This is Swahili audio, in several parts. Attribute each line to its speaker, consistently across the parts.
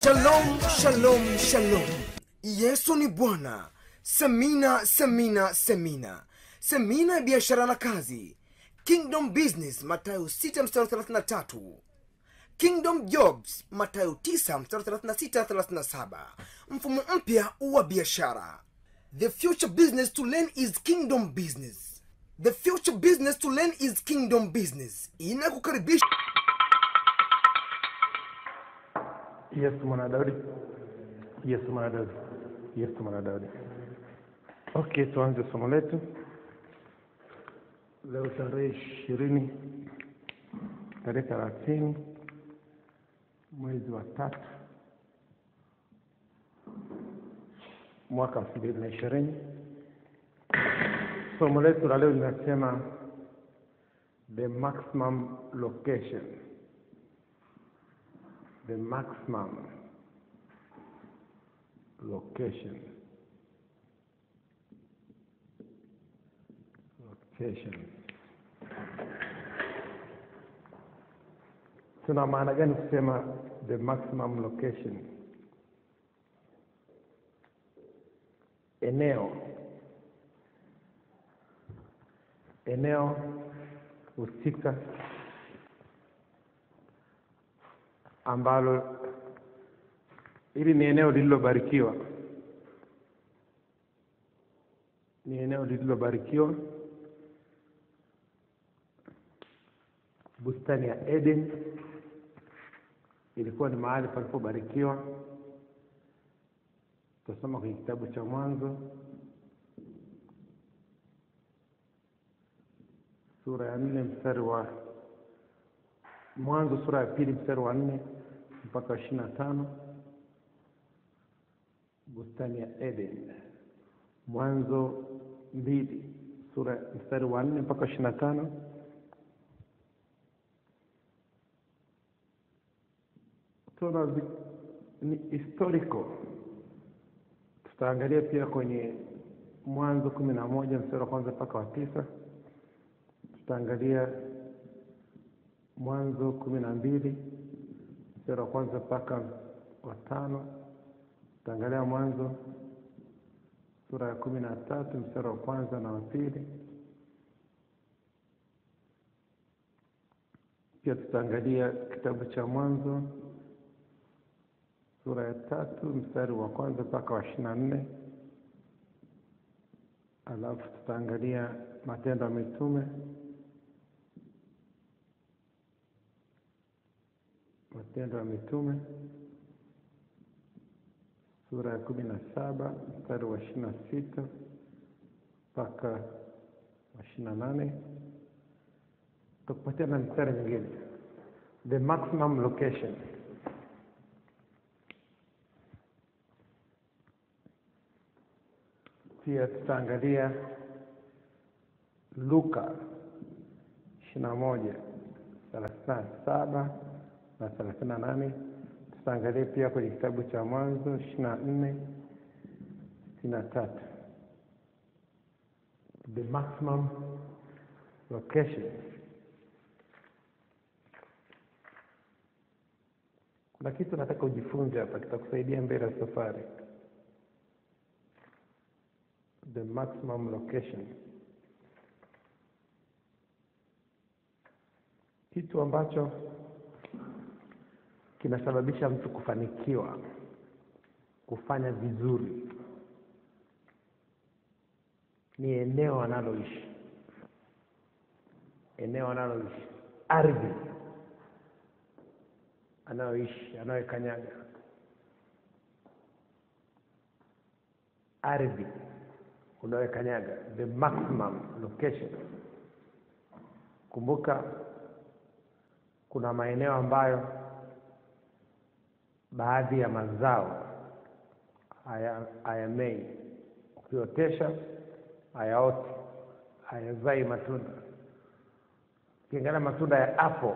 Speaker 1: Shalom, shalom, shalom. Yesu ni Bwana. Semina, semina, semina. Semina ya biashara na kazi. Kingdom Business, Mathayo 6 mstari 33. Kingdom Jobs, Mathayo 9 mstari 36 37. Mfumo mpya wa biashara. The future business to learn is kingdom business. The future business to learn is kingdom business. Inakukaribisha
Speaker 2: Yesu mwana Daudi, Yesu mwana Daudi, Yesu mwana Daudi. Okay, tuanze somo letu leo tarehe ishirini tarehe thelathini mwezi wa tatu mwaka elfu mbili na ishirini. Somo letu la leo linasema the maximum location the maximum location location tuna maana gani kusema the maximum location eneo eneo husika ambalo hili ni eneo lililobarikiwa, ni eneo lililobarikiwa, bustani ya Eden ilikuwa ni mahali palipobarikiwa. Tutasoma kwenye kitabu cha Mwanzo sura ya nne mstari wa Mwanzo sura ya pili mstari wa nne mpaka ishirini na tano bustani ya Eden. Mwanzo mbili sura mstari wa nne mpaka ishirini na tano tuna zi- ni historical. Tutaangalia pia kwenye Mwanzo kumi na moja mstari wa kwanza mpaka wa tisa tutaangalia Mwanzo kumi na mbili mstari wa kwanza mpaka wa tano. Tutaangalia Mwanzo sura ya kumi na tatu mstari wa kwanza na wa pili. Pia tutaangalia kitabu cha Mwanzo sura ya tatu mstari wa kwanza mpaka wa ishirini na nne. Alafu tutaangalia Matendo ya Mitume Matendo ya Mitume sura ya kumi na saba mstari wa ishirini na sita mpaka wa ishirini na nane tutakupatia na mstari mingine the maximum location pia tutaangalia Luka ishirini na moja thelathini na saba na thelathini na nane tutaangalia pia kwenye kitabu cha Mwanzo ishirini na nne sitini na tatu the maximum location. Kuna kitu nataka ujifunze hapa, kitakusaidia mbele ya safari. The maximum location, kitu ambacho kinasababisha mtu kufanikiwa kufanya vizuri ni eneo analoishi, eneo analoishi, ardhi anayoishi, anayokanyaga, ardhi unayokanyaga, the maximum location. Kumbuka kuna maeneo ambayo baadhi ya mazao haya- hayamei, ukiotesha hayaoti, hayazai matunda. Ukiangalia matunda ya apple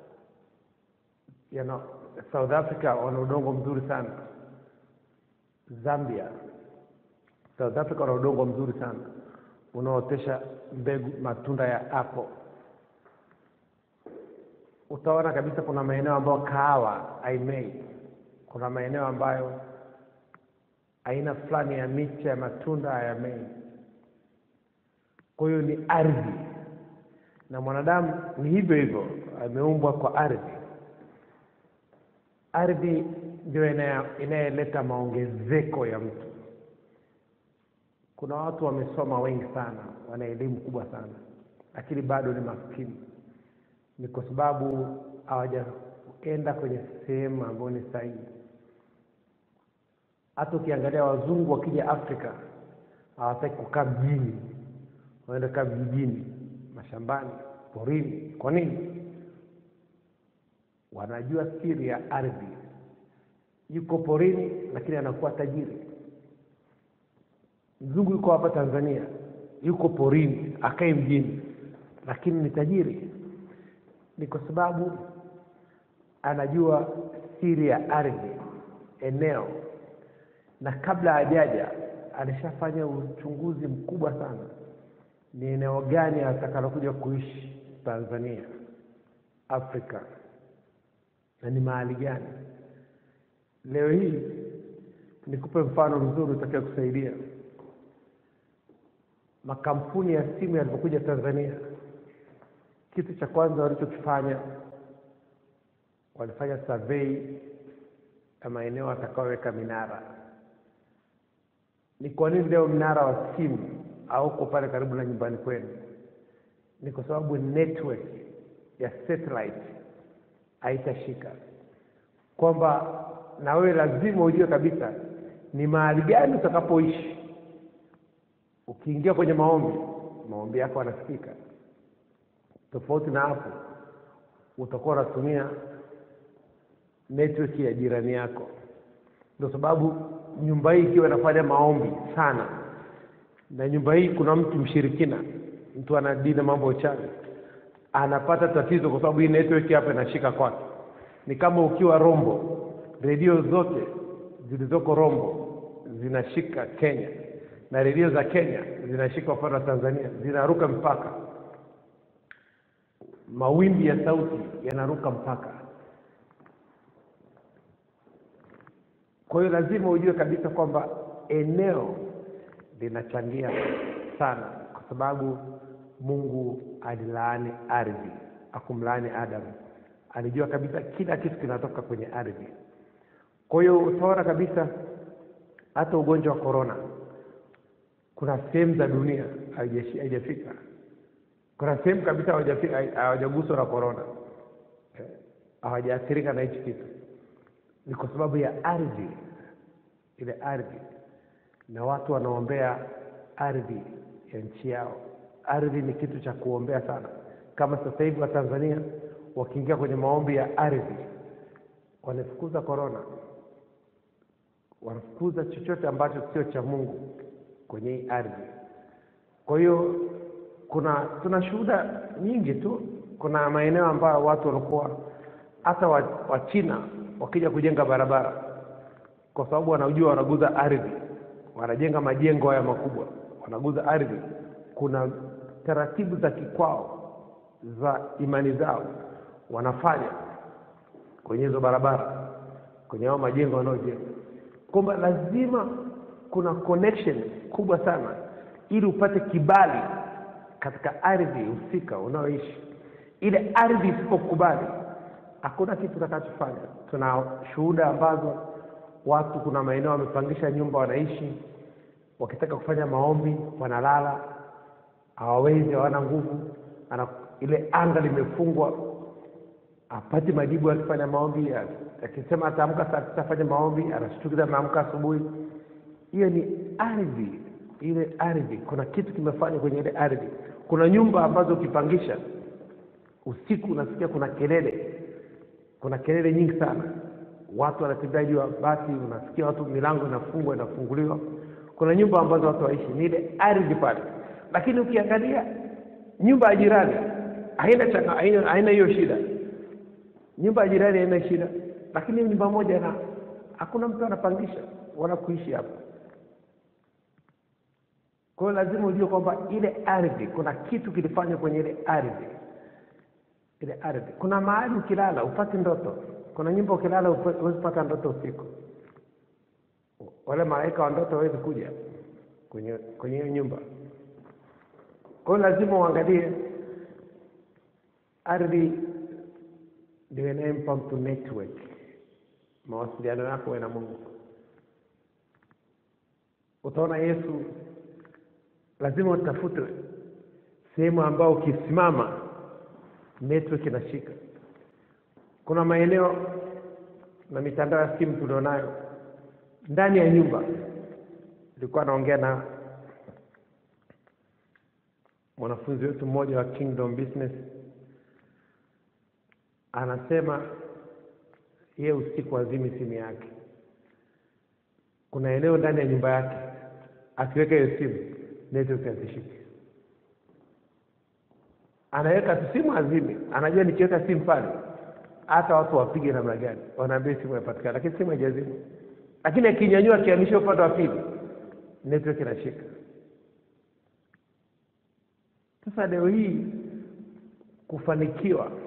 Speaker 2: yana South Africa wana udongo mzuri sana, Zambia, South Africa wana udongo mzuri sana unaotesha mbegu matunda ya apple. Utaona kabisa kuna maeneo ambayo kahawa haimei kuna maeneo ambayo aina fulani ya miche ya matunda hayamei. Kwa hiyo ni ardhi, na mwanadamu ni hivyo hivyo, ameumbwa kwa ardhi. Ardhi ndio inaya- inayeleta maongezeko ya mtu. Kuna watu wamesoma wengi sana, wana elimu kubwa sana, lakini bado ni maskini. Ni kwa sababu hawajaenda kwenye sehemu ambayo ni sahihi. Hata ukiangalia wazungu wakija Afrika hawataki kukaa mjini, wanaenda kaa vijijini, mashambani, porini. Kwa nini? Wanajua siri ya ardhi. Yuko porini, lakini anakuwa tajiri. Mzungu yuko hapa Tanzania, yuko porini, akae mjini, lakini ni tajiri. Ni kwa sababu anajua siri ya ardhi, eneo, na kabla hajaja alishafanya uchunguzi mkubwa sana, ni eneo gani atakalokuja kuishi Tanzania, Afrika, na ni mahali gani. Leo hii nikupe mfano mzuri utakaye kusaidia. Makampuni ya simu yalipokuja Tanzania, kitu cha kwanza walichokifanya walifanya survey ya maeneo watakaoweka minara. Ni kwa nini leo mnara wa simu hauko pale karibu na nyumbani kwenu? Ni kwa sababu network ya satellite haitashika, kwamba na wewe lazima ujue kabisa ni mahali gani utakapoishi. Ukiingia kwenye maombi, maombi yako yanasikika. Tofauti na hapo, utakuwa unatumia network ya jirani yako. Ndio sababu nyumba hii ikiwa inafanya maombi sana, na nyumba hii kuna mtu mshirikina, mtu anadili na mambo ya uchawi, anapata tatizo kwa sababu hii network hapa inashika kwake. Ni kama ukiwa Rombo, redio zote zilizoko Rombo zinashika Kenya na redio za Kenya zinashika upande wa Tanzania, zinaruka mpaka, mawimbi ya sauti yanaruka mpaka. Kwa hiyo lazima ujue kabisa kwamba eneo linachangia sana, kwa sababu Mungu alilaani ardhi, akumlaani Adamu. Alijua kabisa kila kitu kinatoka kwenye ardhi. Kwa hiyo utaona kabisa hata ugonjwa wa korona, kuna sehemu za dunia haijashi- haijafika, kuna sehemu kabisa hawajafika- hawajaguswa na korona, Eh, hawajaathirika na hichi kitu ni kwa sababu ya ardhi, ile ardhi, na watu wanaombea ardhi ya nchi yao. Ardhi ni kitu cha kuombea sana. Kama sasa hivi Watanzania wakiingia kwenye maombi ya ardhi, wanafukuza korona, wanafukuza chochote ambacho sio cha Mungu kwenye hii ardhi. Kwa hiyo kuna tuna shuhuda nyingi tu. Kuna maeneo ambayo watu walikuwa hata wa, wa China wakija kujenga barabara, kwa sababu wanajua wanaguza ardhi, wanajenga majengo haya makubwa, wanaguza ardhi. Kuna taratibu za kikwao za imani zao wanafanya kwenye hizo barabara, kwenye hao majengo wanaojenga, kwamba lazima kuna connection kubwa sana ili upate kibali katika ardhi husika unaoishi. Ile ardhi isipokubali hakuna kitu utakachofanya. Tuna shuhuda ambazo watu, kuna maeneo wamepangisha nyumba wanaishi, wakitaka kufanya maombi wanalala, hawawezi, hawana nguvu, ana ile anga limefungwa, apati majibu akifanya maombi. Akisema ataamka saa tisa afanye maombi, anashtukiza ameamka asubuhi. Hiyo ni ardhi, ile ardhi, kuna kitu kimefanywa kwenye ile ardhi. Kuna nyumba ambazo ukipangisha usiku unasikia kuna kelele kuna kelele nyingi sana, watu wanatembea juu ya bati, unasikia watu, milango inafungwa inafunguliwa. Kuna nyumba ambazo watu waishi ni ile ardhi pale, lakini ukiangalia nyumba ya jirani haina changa, haina haina hiyo shida. Nyumba ya jirani haina shida, lakini nyumba moja na hakuna mtu anapangisha wala kuishi hapo. Kwa hiyo lazima ujue kwamba ile ardhi, kuna kitu kilifanywa kwenye ile ardhi ile ardhi. Kuna mahali ukilala upate ndoto, kuna nyumba ukilala upe- huwezi pata ndoto usiku wale malaika wa ndoto hawezi kuja kwenye kwenye hiyo nyumba kwa hiyo lazima uangalie ardhi ndio inayempa mtu network mawasiliano yako wewe na mungu utaona yesu lazima utafute sehemu ambayo ukisimama network inashika kuna maeneo na mitandao ya simu tulionayo ndani ya nyumba nilikuwa naongea na mwanafunzi wetu mmoja wa kingdom business anasema yeye usiku azimi simu yake kuna eneo ndani ya nyumba yake akiweka hiyo simu network hazishiki anaweka tu simu azime anajua nikiweka simu pale hata watu wapige namna gani wanaambia simu inapatikana lakini simu haijazima lakini akinyanyua akihamisha upande wa pili network inashika sasa leo hii kufanikiwa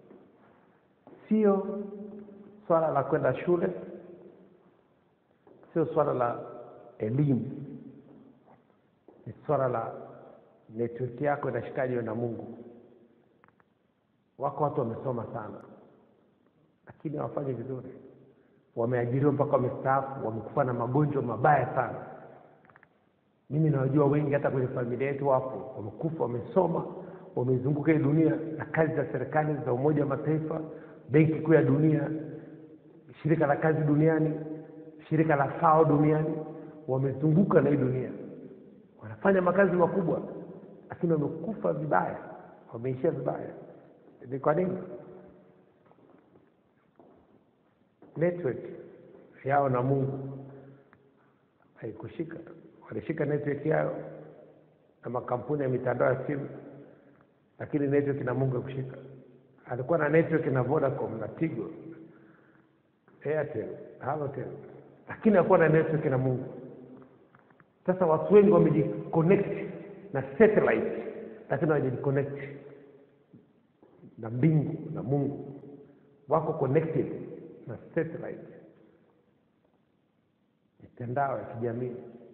Speaker 2: sio swala la kwenda shule sio swala la elimu ni swala la network yako inashikaje na mungu wako watu wamesoma sana lakini hawafanyi vizuri wameajiriwa mpaka wamestaafu wamekufa na magonjwa mabaya sana mimi nawajua wengi hata kwenye familia yetu wapo wamekufa wamesoma wamezunguka hii dunia na kazi za serikali za umoja wa mataifa benki kuu ya dunia shirika la kazi duniani shirika la fao duniani wamezunguka na hii dunia wanafanya makazi makubwa lakini wamekufa vibaya wameishia vibaya ni kwa nini network yao na mungu haikushika walishika network yao na makampuni ya mitandao ya simu lakini network na mungu haikushika alikuwa na network na vodacom na tigo airtel halotel lakini hakuwa na network na mungu sasa watu wengi wamejiconnect na satellite lakini hawajajiconnect na mbingu na mungu wako connected na satellite mitandao ya kijamii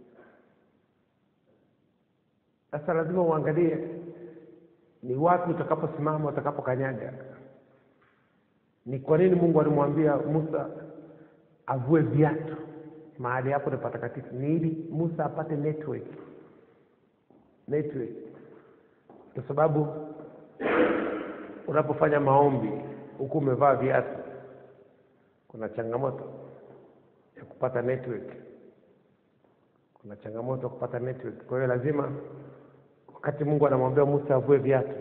Speaker 2: sasa lazima uangalie ni wapi utakaposimama utakapokanyaga ni kwa nini mungu alimwambia musa avue viatu mahali hapo ni patakatifu ni ili musa apate network network kwa sababu unapofanya maombi huku umevaa viatu kuna changamoto ya kupata network kuna changamoto ya kupata network kwa hiyo lazima wakati mungu anamwambia musa avue viatu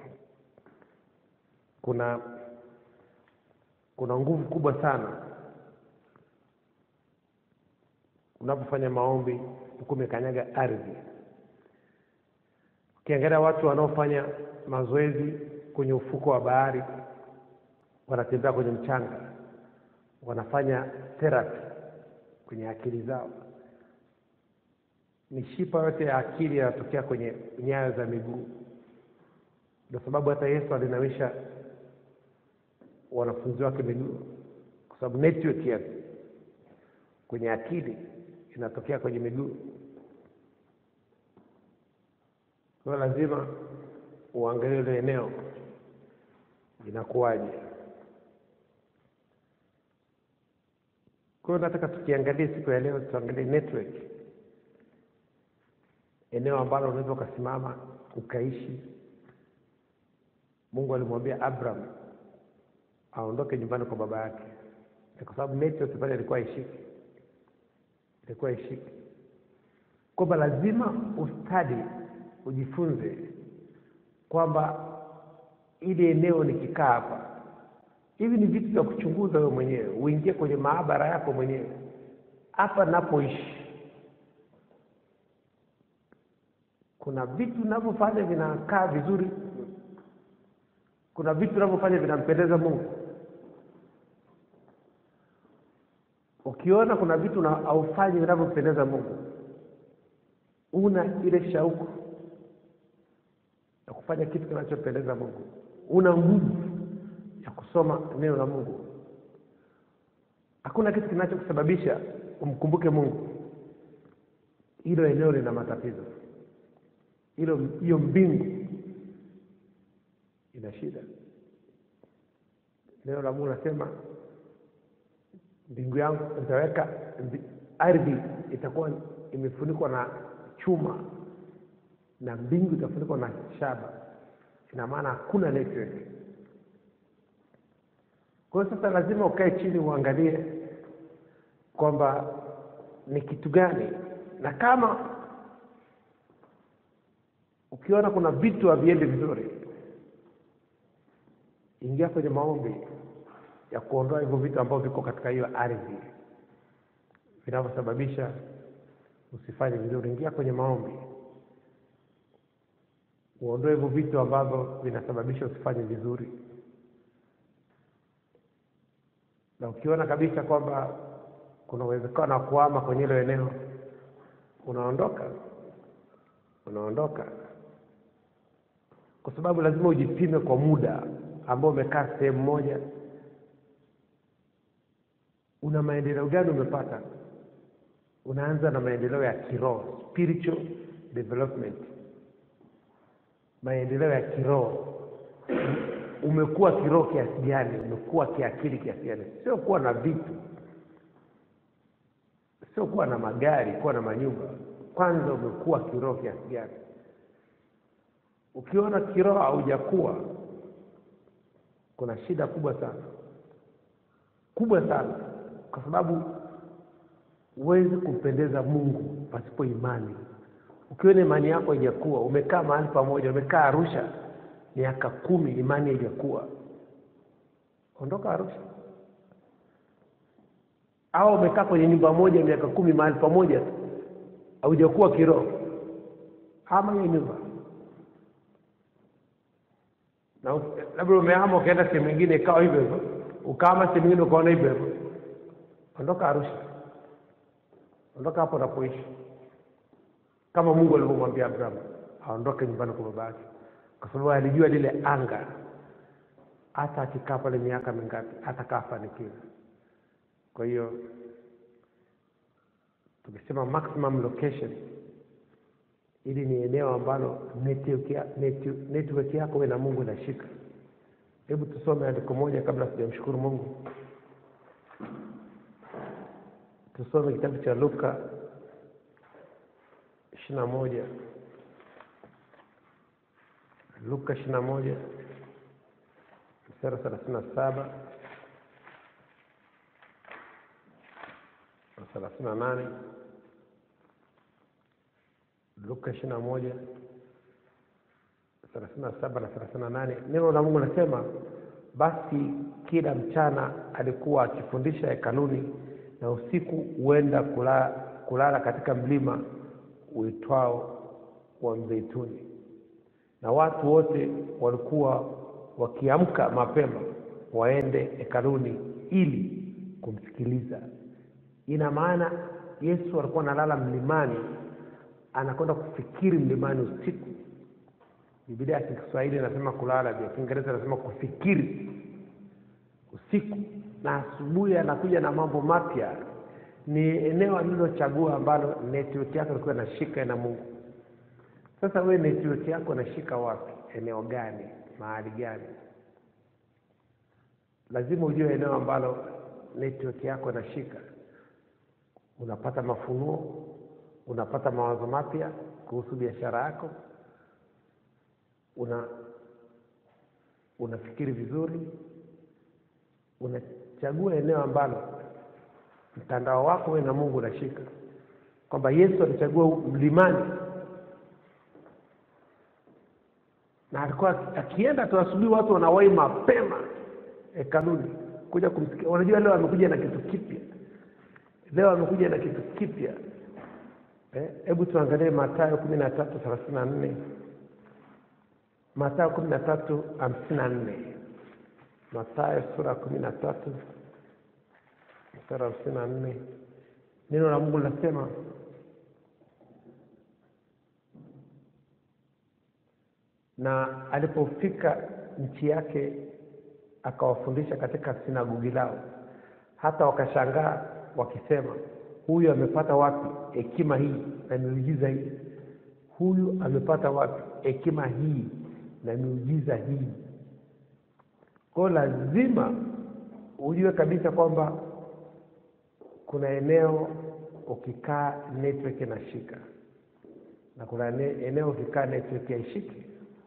Speaker 2: kuna kuna nguvu kubwa sana unapofanya maombi huku umekanyaga ardhi ukiangalia watu wanaofanya mazoezi kwenye ufuko wa bahari wanatembea kwenye mchanga wanafanya therapy kwenye akili zao mishipa yote ya akili yanatokea kwenye nyayo za miguu ndio sababu hata yesu alinawisha wanafunzi wake miguu kwa sababu network ya kwenye akili inatokea kwenye miguu kwa hiyo lazima uangalie ile eneo inakuwaje kwa hiyo nataka tukiangalia siku ya leo tuangalie network eneo ambalo unaweza ukasimama ukaishi mungu alimwambia abraham aondoke nyumbani kwa baba yake Na kwa sababu network pale ilikuwa ishiki ilikuwa ishiki kwamba lazima ustadi ujifunze kwamba ili eneo nikikaa hapa hivi ni vitu vya kuchunguza wewe mwenyewe uingie kwenye maabara yako mwenyewe hapa napoishi kuna vitu navyofanya vinakaa vizuri kuna vitu navyofanya vinampendeza mungu ukiona kuna vitu na- haufanyi vinavyompendeza mungu una ile shauku ya kufanya kitu kinachompendeza mungu una nguvu ya kusoma neno la mungu hakuna kitu kinachokusababisha umkumbuke mungu hilo eneo lina matatizo hilo hiyo mbingu ina shida neno la mungu nasema mbingu yangu nitaweka mbi- ardhi itakuwa imefunikwa na chuma na mbingu itafunikwa na shaba ina maana hakuna network kwa hiyo sasa lazima ukae chini uangalie kwamba ni kitu gani na kama ukiona kuna vitu haviendi vizuri ingia kwenye maombi ya kuondoa hivyo vitu ambavyo viko katika hiyo ardhi vinavyosababisha usifanye vizuri ingia kwenye maombi uondoe hivyo vitu ambavyo vinasababisha usifanye vizuri na ukiona kabisa kwamba kuna uwezekano wa kuama kwenye hilo eneo unaondoka unaondoka kwa sababu lazima ujipime kwa muda ambao umekaa sehemu moja una maendeleo gani umepata unaanza na maendeleo ya kiroho spiritual development maendeleo ya kiroho umekuwa kiroho kiasi gani umekuwa kiakili kiasi gani sio kuwa na vitu sio kuwa na magari kuwa na manyumba kwanza umekuwa kiroho kiasi gani ukiona kiroho haujakuwa kuna shida kubwa sana kubwa sana kwa sababu huwezi kumpendeza mungu pasipo imani ukiona imani yako haijakuwa umekaa mahali pamoja umekaa arusha miaka kumi imani haijakuwa ondoka arusha au umekaa kwenye nyumba moja miaka kumi mahali pamoja tu haujakuwa kiroho hama hiyo nyumba na u- labda umehama ukaenda sehemu ingine ikawa hivyo hivyo ukahama sehemu ingine ukaona hivyo hivyo ondoka arusha ondoka hapo unapoishi kama mungu alivyomwambia abrahamu aondoke nyumbani kwa baba yake kwa sababu alijua lile anga hata akikaa pale miaka mingapi hatakaa afanikiwa kwa hiyo tukisema maximum location ili ni eneo ambalo network ya- neti- network yako we na mungu inashika hebu tusome andiko moja kabla sijamshukuru mungu tusome kitabu cha luka ishiri na moja luka ishiri na moja mstari wa thelathini na saba na thelathini na nane luka ishiri na moja thelathini na saba na thelathini na nane neno la mungu nasema basi kila mchana alikuwa akifundisha hekaluni na usiku huenda kulala, kulala katika mlima uitwao wa mzeituni na watu wote walikuwa wakiamka mapema waende hekaluni ili kumsikiliza ina maana yesu alikuwa analala mlimani anakwenda kufikiri mlimani usiku bibilia ya kiswahili inasema kulala vya kiingereza inasema kufikiri usiku na asubuhi anakuja na mambo mapya ni eneo alilochagua ambalo network yako ilikuwa inashika na mungu sasa wewe network yako inashika wapi eneo gani mahali gani lazima ujue eneo ambalo network yako inashika unapata mafunuo unapata mawazo mapya kuhusu biashara yako una unafikiri vizuri unachagua eneo ambalo mtandao wako wewe na mungu unashika kwamba yesu alichagua mlimani na alikuwa akienda tu asubuhi watu wanawai mapema hekaluni kuja kumsikia unajua leo amekuja na kitu kipya leo amekuja na kitu kipya hebu eh, tuangalie matayo kumi na tatu thelathini na nne matayo kumi na tatu hamsini na nne matayo sura kumi na tatu mstari wa hamsini na nne neno la mungu linasema na alipofika nchi yake akawafundisha katika sinagogi lao
Speaker 3: hata wakashangaa wakisema, huyu amepata wapi hekima hii na miujiza hii? Huyu amepata wapi hekima hii na miujiza hii? Kwa hiyo lazima ujue kabisa kwamba kuna eneo ukikaa network inashika na kuna ene- eneo ukikaa network haishiki,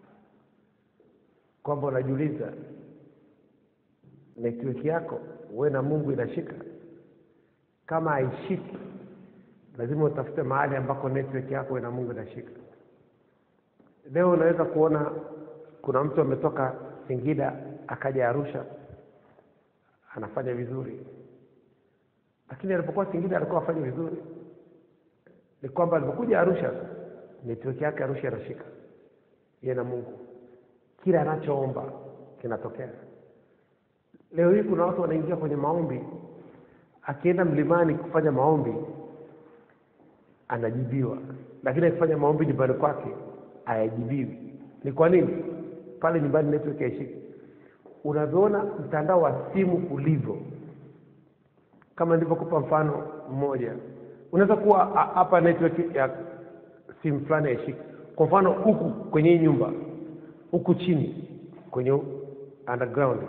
Speaker 3: kwamba unajiuliza network yako wewe na Mungu inashika. Kama haishiki, lazima utafute mahali ambako network yako wewe na Mungu inashika. Leo unaweza kuona kuna mtu ametoka Singida akaja Arusha anafanya vizuri, lakini alipokuwa Singida alikuwa afanya vizuri. Ni kwamba alipokuja Arusha network yake Arusha inashika, yeye na Mungu, kila anachoomba kinatokea. Leo hii kuna watu wanaingia kwenye maombi, akienda mlimani kufanya maombi anajibiwa, lakini akifanya maombi nyumbani kwake hayajibiwi. Ni kwa nini? Pale nyumbani network haishiki. Unavyoona mtandao wa simu ulivyo, kama nilivyokupa mfano mmoja, unaweza kuwa a- hapa network ya simu fulani haishiki. Kwa mfano huku kwenye hii nyumba, huku chini kwenye underground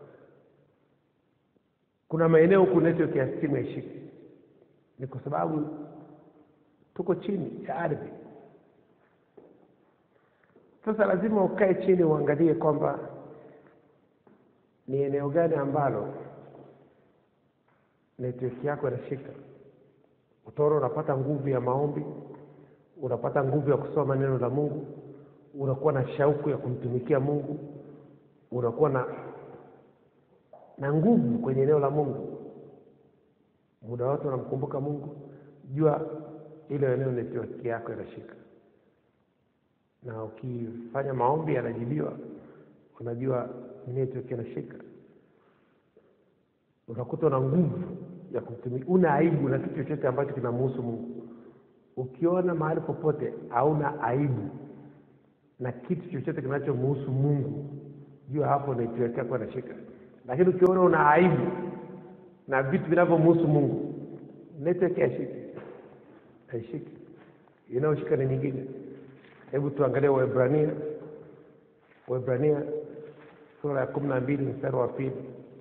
Speaker 3: kuna maeneo huku network ya simu haishiki, ni kwa sababu tuko chini ya ardhi. Sasa lazima ukae chini uangalie kwamba ni eneo gani ambalo network yako inashika. Utaona unapata nguvu ya maombi, unapata nguvu ya kusoma neno la Mungu, unakuwa na shauku ya kumtumikia Mungu, unakuwa na na nguvu kwenye eneo la Mungu, muda wote unamkumbuka Mungu, jua ile eneo network yako inashika, na ukifanya maombi yanajibiwa, unajua network inashika, unakuta una nguvu ya kumtumia, una aibu na kitu chochote ambacho kinamhusu Mungu. Ukiona mahali popote hauna aibu na kitu chochote kinachomhusu Mungu, jua hapo network yako inashika. Lakini ukiona una aibu na vitu vinavyomhusu Mungu, network haishiki, haishiki. Inayoshika ni nyingine. Hebu tuangalie Waebrania, Waebrania sura ya kumi na mbili mstari wa pili.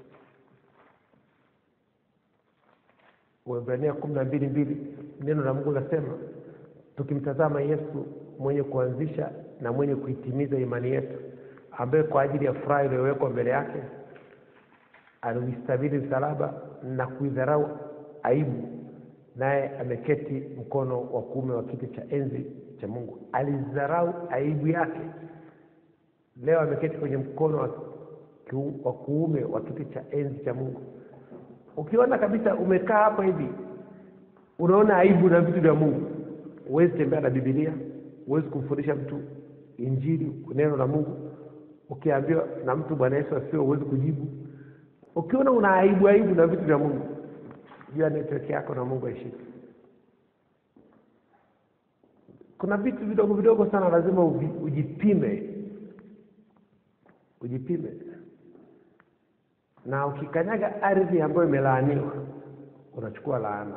Speaker 3: Waebrania kumi na mbili mbili, neno la Mungu linasema tukimtazama Yesu mwenye kuanzisha na mwenye kuitimiza imani yetu, ambaye kwa ajili ya furaha iliyowekwa mbele yake aliuistabili msalaba na kuidharau aibu, naye ameketi mkono wa kuume wa kiti cha enzi cha Mungu. Alidharau aibu yake, leo ameketi kwenye mkono wa kiu- wa kuume wa kiti cha enzi cha Mungu. Ukiona kabisa umekaa hapa hivi, unaona aibu na vitu vya Mungu, huwezi tembea na Biblia, huwezi kumfundisha mtu Injili, neno la Mungu. Ukiambiwa na mtu Bwana Yesu asifiwe, huwezi kujibu. Ukiona una aibu aibu na vitu vya Mungu, jua network yako na Mungu haishiki. Kuna vitu vidogo vidogo sana lazima uvi- ujipime, ujipime. Na ukikanyaga ardhi ambayo imelaaniwa, unachukua laana.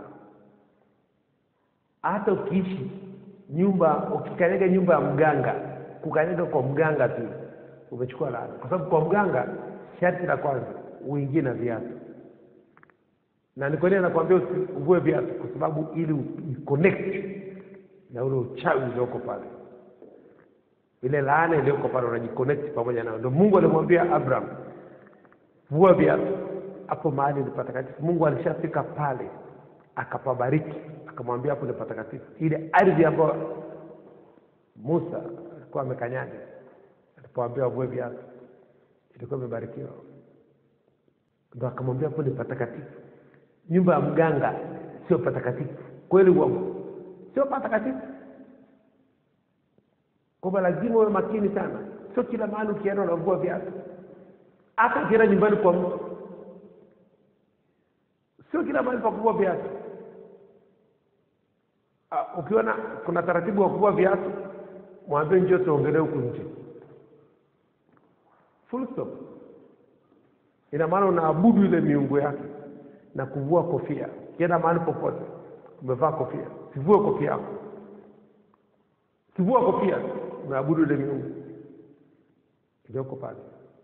Speaker 3: Hata ukiishi nyumba, ukikanyaga nyumba ya mganga, kukanyaga kwa mganga tu umechukua laana, kwa sababu kwa mganga sharti la kwanza uingie na viatu, na ni kwa nini anakuambia usivue viatu? Kwa sababu ili uconnect na ule uchawi ulioko pale, ile laana iliyoko pale, unajiconnect pamoja nayo. Ndio Mungu alimwambia Abraham, vua viatu. Hapo mahali ni patakatifu. Mungu alishafika pale akapabariki, akamwambia hapo ni patakatifu. Ile ardhi ambayo Musa alikuwa amekanyaga alipoambiwa avue viatu ilikuwa imebarikiwa, ndo akamwambia hapo ni patakatifu. Nyumba ya mganga sio patakatifu, kweli uongo? Sio patakatifu, kwamba lazima uwe makini sana. Sio kila mahali ukienda unavua viatu, hata ukienda nyumbani kwa mtu, sio kila mahali pa kuvua viatu. Ah, Ukiona kuna taratibu wa kuvua viatu, mwambie njoo tuongelee huku nje, full stop. Ina maana unaabudu ile miungu yake, na kuvua kofia. Ukienda mahali popote umevaa kofia, sivue kofia yako, sivua kofia, unaabudu ile miungu iliyoko pale.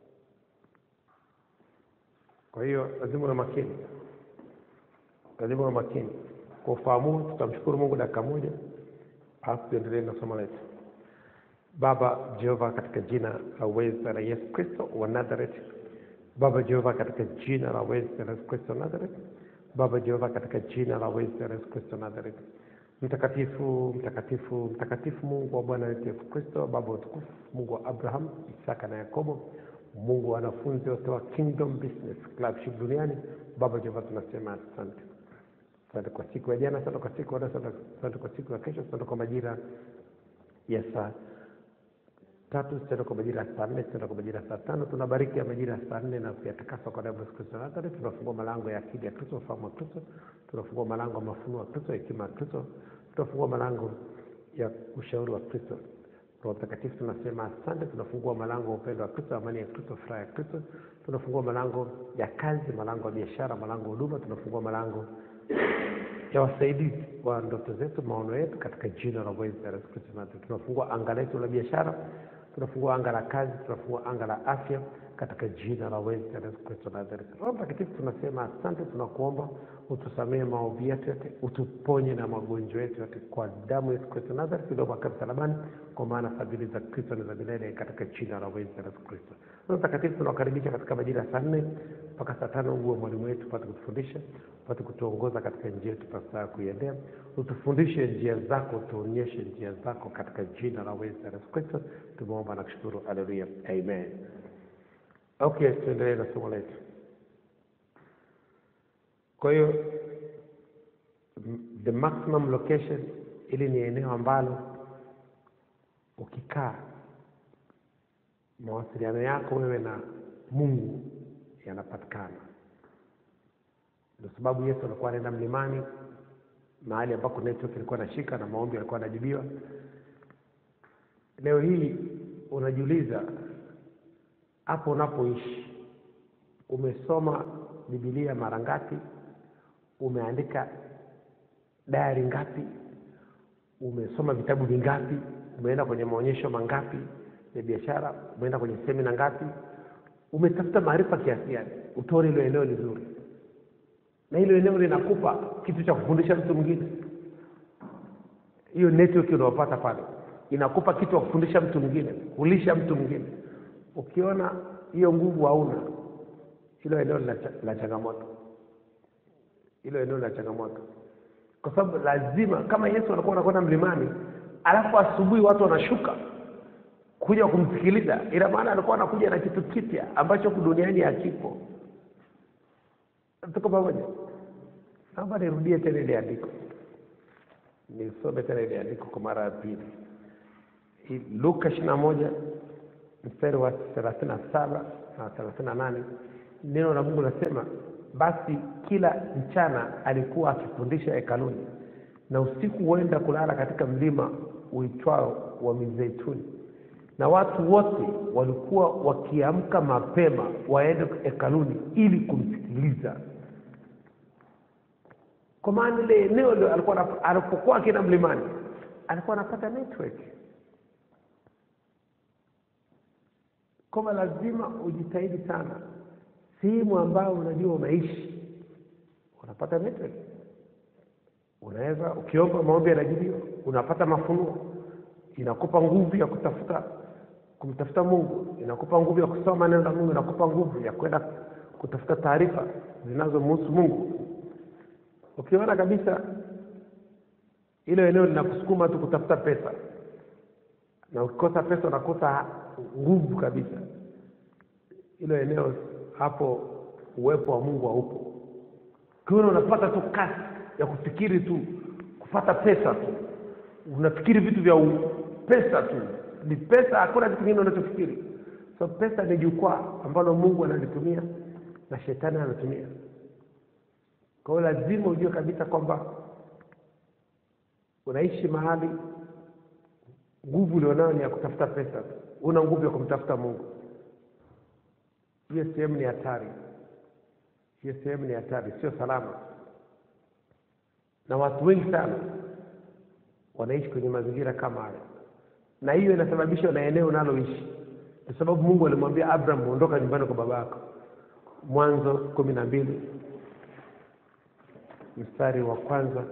Speaker 3: Kwa hiyo lazima uwe makini, lazima uwe makini. Kwa ufahamu, huu, tutamshukuru Mungu dakika moja, alafu tuendelee na somo letu. Baba Jehova, katika jina la uweza la Yesu Kristo wa Nazareth. Baba Jehova, katika jina la uweza la Yesu Kristo wa Nazareth. Baba Jehova, katika jina la uweza la Yesu Kristo wa Nazareth. Mtakatifu, mtakatifu, mtakatifu, Mungu wa Bwana wetu Yesu Kristo, Baba wa utukufu, Mungu wa Abraham, Isaka na Yakobo, Mungu wa wanafunzi wote wa Kingdom Business Clubship duniani. Baba Jehova, tunasema asante. Asante kwa siku ya jana, asante kwa siku ya leo, asante asante kwa siku ya kesho, asante kwa majira ya saa tatu tena kwa majira ya saa nne tena kwa majira ya saa tano tunabariki ya majira ya saa nne na kuyatakasa kwa damu ya Yesu Kristo wa Nazareti. Tunafungua malango ya akili ya Kristo, ufahamu wa Kristo. Tunafungua malango ya mafunuo ya Kristo, hekima ya Kristo. Tunafungua malango ya ushauri wa Kristo. Roho Mtakatifu tunasema asante. Tunafungua malango ya upendo wa Kristo, amani ya Kristo, furaha ya Kristo. Tunafungua malango ya kazi, malango ya biashara, malango ya huduma. Tunafungua malango ya wasaidizi wa ndoto zetu, maono yetu, katika jina la uweza la Yesu Kristo. Na tunafungua anga letu la biashara, tunafungua anga la kazi, tunafungua anga la afya katika jina la uweza la Yesu Kristo Nazareti. Roho Mtakatifu tunasema asante, tunakuomba utusamehe maovu yetu yote, utuponye na magonjwa yetu yote kwa damu ya Yesu Kristo Nazareti iliyopaka msalabani, kwa maana fadhili za Kristo ni za milele, katika jina la uweza la Yesu Kristo. Roho Mtakatifu tunawakaribisha katika majira ya saa nne mpaka saa tano uwe mwalimu wetu, upate kutufundisha, upate kutuongoza katika njia yetu pasaa kuiendea, utufundishe njia zako, utuonyeshe njia zako, katika jina la uweza la Yesu Kristo tumeomba na kushukuru. Haleluya, amen. Okay, tuendelee na somo letu. Kwa hiyo m- the maximum location, ili ni eneo ambalo ukikaa mawasiliano yako wewe na Mungu yanapatikana. Ndio sababu Yesu alikuwa anaenda mlimani, mahali ambako network ilikuwa inashika na maombi yalikuwa yanajibiwa. Leo hii unajiuliza hapo unapoishi, umesoma Biblia mara ngapi? Umeandika dayari ngapi? Umesoma vitabu vingapi? Umeenda kwenye maonyesho mangapi ya biashara? Umeenda kwenye semina ngapi? Umetafuta maarifa kiasi gani? Utoe hilo eneo lizuri, na hilo eneo linakupa kitu cha kufundisha mtu mwingine. Hiyo network unaopata pale inakupa kitu cha kufundisha mtu mwingine, kulisha mtu mwingine. Ukiona hiyo nguvu hauna, hilo eneo la cha- la changamoto, hilo eneo la changamoto, kwa sababu lazima, kama Yesu alikuwa anakwenda mlimani, alafu asubuhi watu wanashuka kuja kumsikiliza, ina maana alikuwa anakuja na kitu kipya ambacho huku duniani hakipo. Tuko pamoja? Naomba nirudie tena ile andiko, nisome tena ile andiko kwa mara ya pili. Hii Luka ishirini na moja mstari wa thelathini na saba na thelathini na nane neno la Mungu nasema, basi kila mchana alikuwa akifundisha hekaluni, na usiku huenda kulala katika mlima uitwao wa Mizeituni, na watu wote walikuwa wakiamka mapema waende hekaluni ili kumsikiliza. Kwa maana ile eneo ndio alikuwa anap- alipokuwa akienda mlimani alikuwa anapata network kwamba lazima ujitahidi sana sehemu ambayo unajua unaishi unapata network unaweza ukiomba maombi yanajibiwa unapata mafunuo inakupa nguvu ya kutafuta kumtafuta mungu inakupa nguvu ya kusoma neno la mungu inakupa nguvu ya kwenda kutafuta taarifa zinazomhusu mungu ukiona kabisa hilo eneo linakusukuma tu kutafuta pesa na ukikosa pesa unakosa nguvu kabisa hilo eneo hapo uwepo wa mungu haupo ukiona unapata tu kasi ya kufikiri tu kupata pesa tu unafikiri vitu vya u- pesa tu ni pesa hakuna kitu kingine unachofikiri so pesa ni jukwaa ambalo mungu analitumia na shetani anatumia kwa hiyo lazima ujue kabisa kwamba unaishi mahali nguvu ulionayo ni ya kutafuta pesa tu una nguvu ya kumtafuta mungu hiyo sehemu ni hatari hiyo sehemu ni hatari sio salama na watu wengi sana wanaishi kwenye mazingira kama haya na hiyo inasababishwa na eneo unaloishi kwa sababu mungu alimwambia abraham ondoka nyumbani kwa baba yako mwanzo kumi na mbili mstari wa kwanza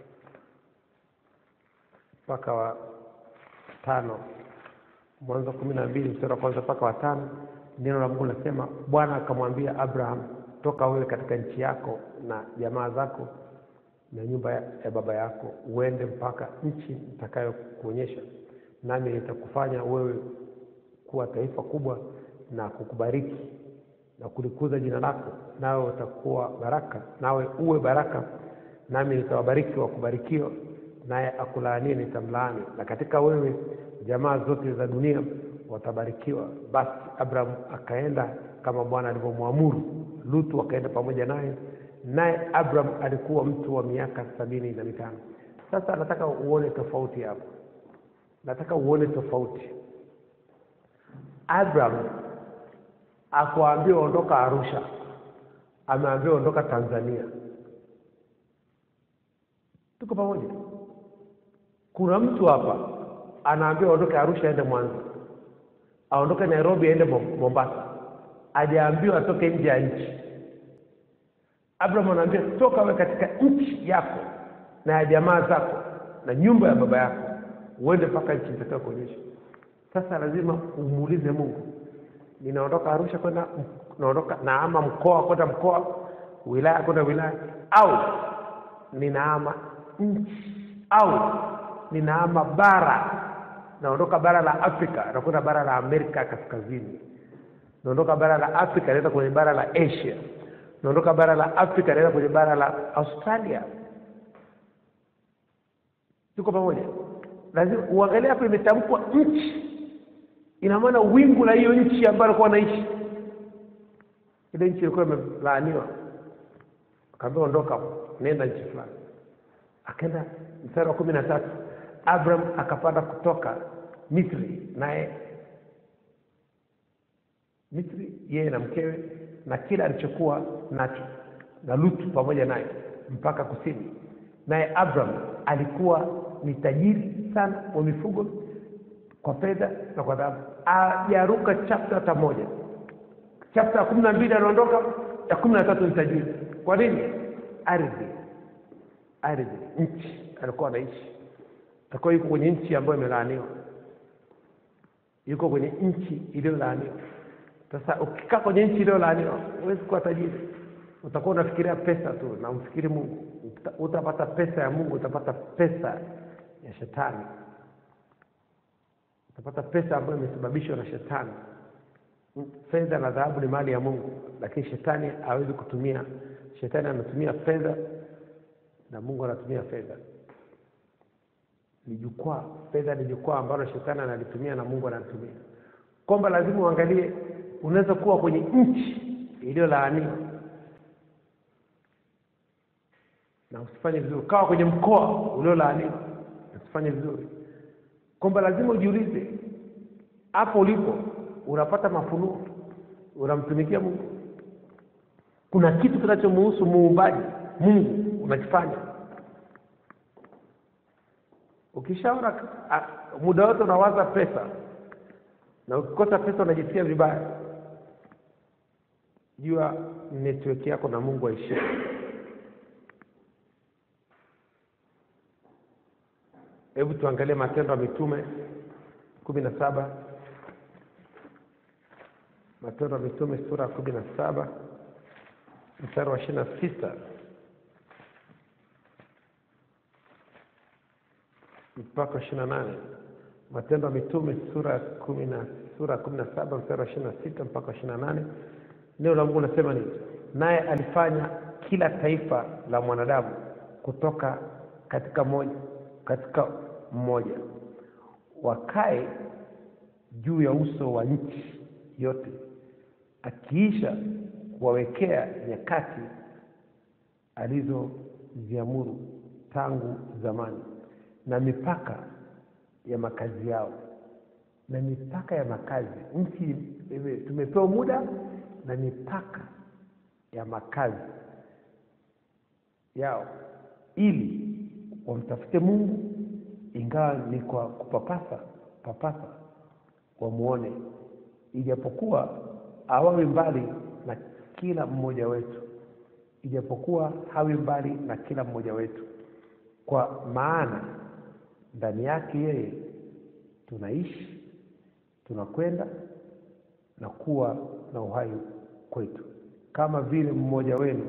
Speaker 3: mpaka wa tano mwanzo kumi na mbili mstari wa kwanza mpaka wa tano neno la mungu linasema bwana akamwambia abraham toka wewe katika nchi yako na jamaa zako na nyumba ya, ya baba yako uende mpaka nchi nitakayokuonyesha nami nitakufanya wewe kuwa taifa kubwa na kukubariki na kulikuza jina lako nawe utakuwa baraka nawe uwe baraka nami nitawabariki wakubarikiwa naye akulaanie nitamlaani na katika wewe jamaa zote za dunia watabarikiwa basi abraham akaenda kama bwana alivyomwamuru lutu akaenda pamoja naye naye abraham alikuwa mtu wa miaka sabini na mitano sasa nataka uone tofauti hapo nataka uone tofauti abraham akuambiwa ondoka arusha ameambiwa ondoka tanzania tuko pamoja kuna mtu hapa anaambiwa aondoke arusha aende mwanza aondoke nairobi aende Mo- mombasa ajaambiwa atoke nje ya nchi abraham anaambia toka we katika nchi yako na ya jamaa zako na nyumba ya baba yako uende mpaka nchi nitakayo kuonyesha sasa lazima umuulize mungu ninaondoka arusha kwenda naondoka naama mkoa kwenda mkoa wilaya kwenda wilaya au ninaama nchi au ninaama bara naondoka bara la afrika nakwenda bara la amerika ya kaskazini naondoka bara la afrika naenda kwenye bara la asia naondoka bara la afrika naenda kwenye bara la australia tuko pamoja lazima uangalie hapo imetamkwa nchi ina maana wingu la hiyo nchi ambayo alikuwa anaishi ile nchi ilikuwa imelaaniwa akaambiwa ondoka hapo nenda nchi fulani akaenda mstari wa kumi na tatu abraham akapanda kutoka misri naye misri yeye na mkewe na kila alichokuwa nacho na lutu pamoja naye mpaka kusini naye abraham alikuwa ni tajiri sana wa mifugo kwa fedha na kwa dhahabu ajaruka chapta hata moja chapta ya kumi na mbili anaondoka ya kumi na tatu ni tajiri kwa nini ardhi ardhi nchi alikuwa anaishi alikuwa yuko kwenye nchi ambayo imelaaniwa yuko kwenye nchi iliyolaaniwa sasa ukikaa kwenye nchi iliyolaaniwa huwezi kuwa tajiri utakuwa unafikiria pesa tu na umfikiri mungu Uta- utapata pesa ya mungu utapata pesa ya shetani utapata pesa ambayo imesababishwa na shetani fedha na dhahabu ni mali ya mungu lakini shetani hawezi kutumia shetani anatumia fedha na mungu anatumia fedha ni jukwaa fedha ni jukwaa ambalo shetani analitumia na mungu analitumia kwamba lazima uangalie unaweza kuwa kwenye nchi iliyolaaniwa na usifanye vizuri ukawa kwenye mkoa uliolaaniwa na usifanye vizuri kwamba lazima ujiulize hapo ulipo unapata mafunuo unamtumikia mungu kuna kitu kinachomuhusu muumbaji mungu unakifanya ukishaona a- muda wote unawaza pesa na ukikosa pesa unajisikia vibaya jua network yako na mungu aishie hebu tuangalie matendo ya mitume kumi na saba matendo ya mitume sura ya kumi na saba mstari wa ishiri na sita mpaka ishiri na nane matendo ya mitume sura ya kumi na sura ya kumi na saba mstari wa ishiri na sita mpaka ishiri na nane neno la mungu nasema nini naye alifanya kila taifa la mwanadamu kutoka katika moja katika mmoja wakae juu ya uso wa nchi yote akiisha kuwawekea nyakati alizoziamuru tangu zamani na mipaka ya makazi yao na mipaka ya makazi nchi ime- tumepewa muda na mipaka ya makazi yao ili wamtafute Mungu, ingawa ni kwa kupapasa papasa, wamuone, ijapokuwa awawe mbali na kila mmoja wetu, ijapokuwa hawi mbali na kila mmoja wetu, kwa maana ndani yake yeye tunaishi, tunakwenda na kuwa na uhai kwetu, kama vile mmoja wenu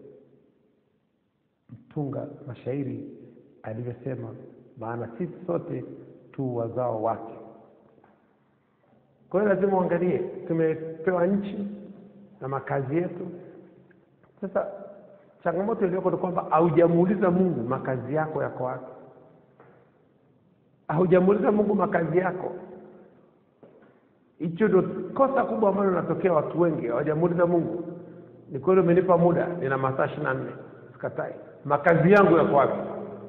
Speaker 3: mtunga mashairi alivyosema, maana sisi sote tu wazao wake. Kwa hiyo lazima uangalie, tumepewa nchi na makazi yetu. Sasa changamoto iliyoko ni kwamba haujamuuliza Mungu makazi yako yako wapi, haujamuuliza Mungu makazi yako. Hicho ndio kosa kubwa ambalo linatokea watu wengi, hawajamuuliza Mungu. Ni kweli umenipa muda, nina masaa ishirini na nne, sikatai. Makazi yangu yako wapi?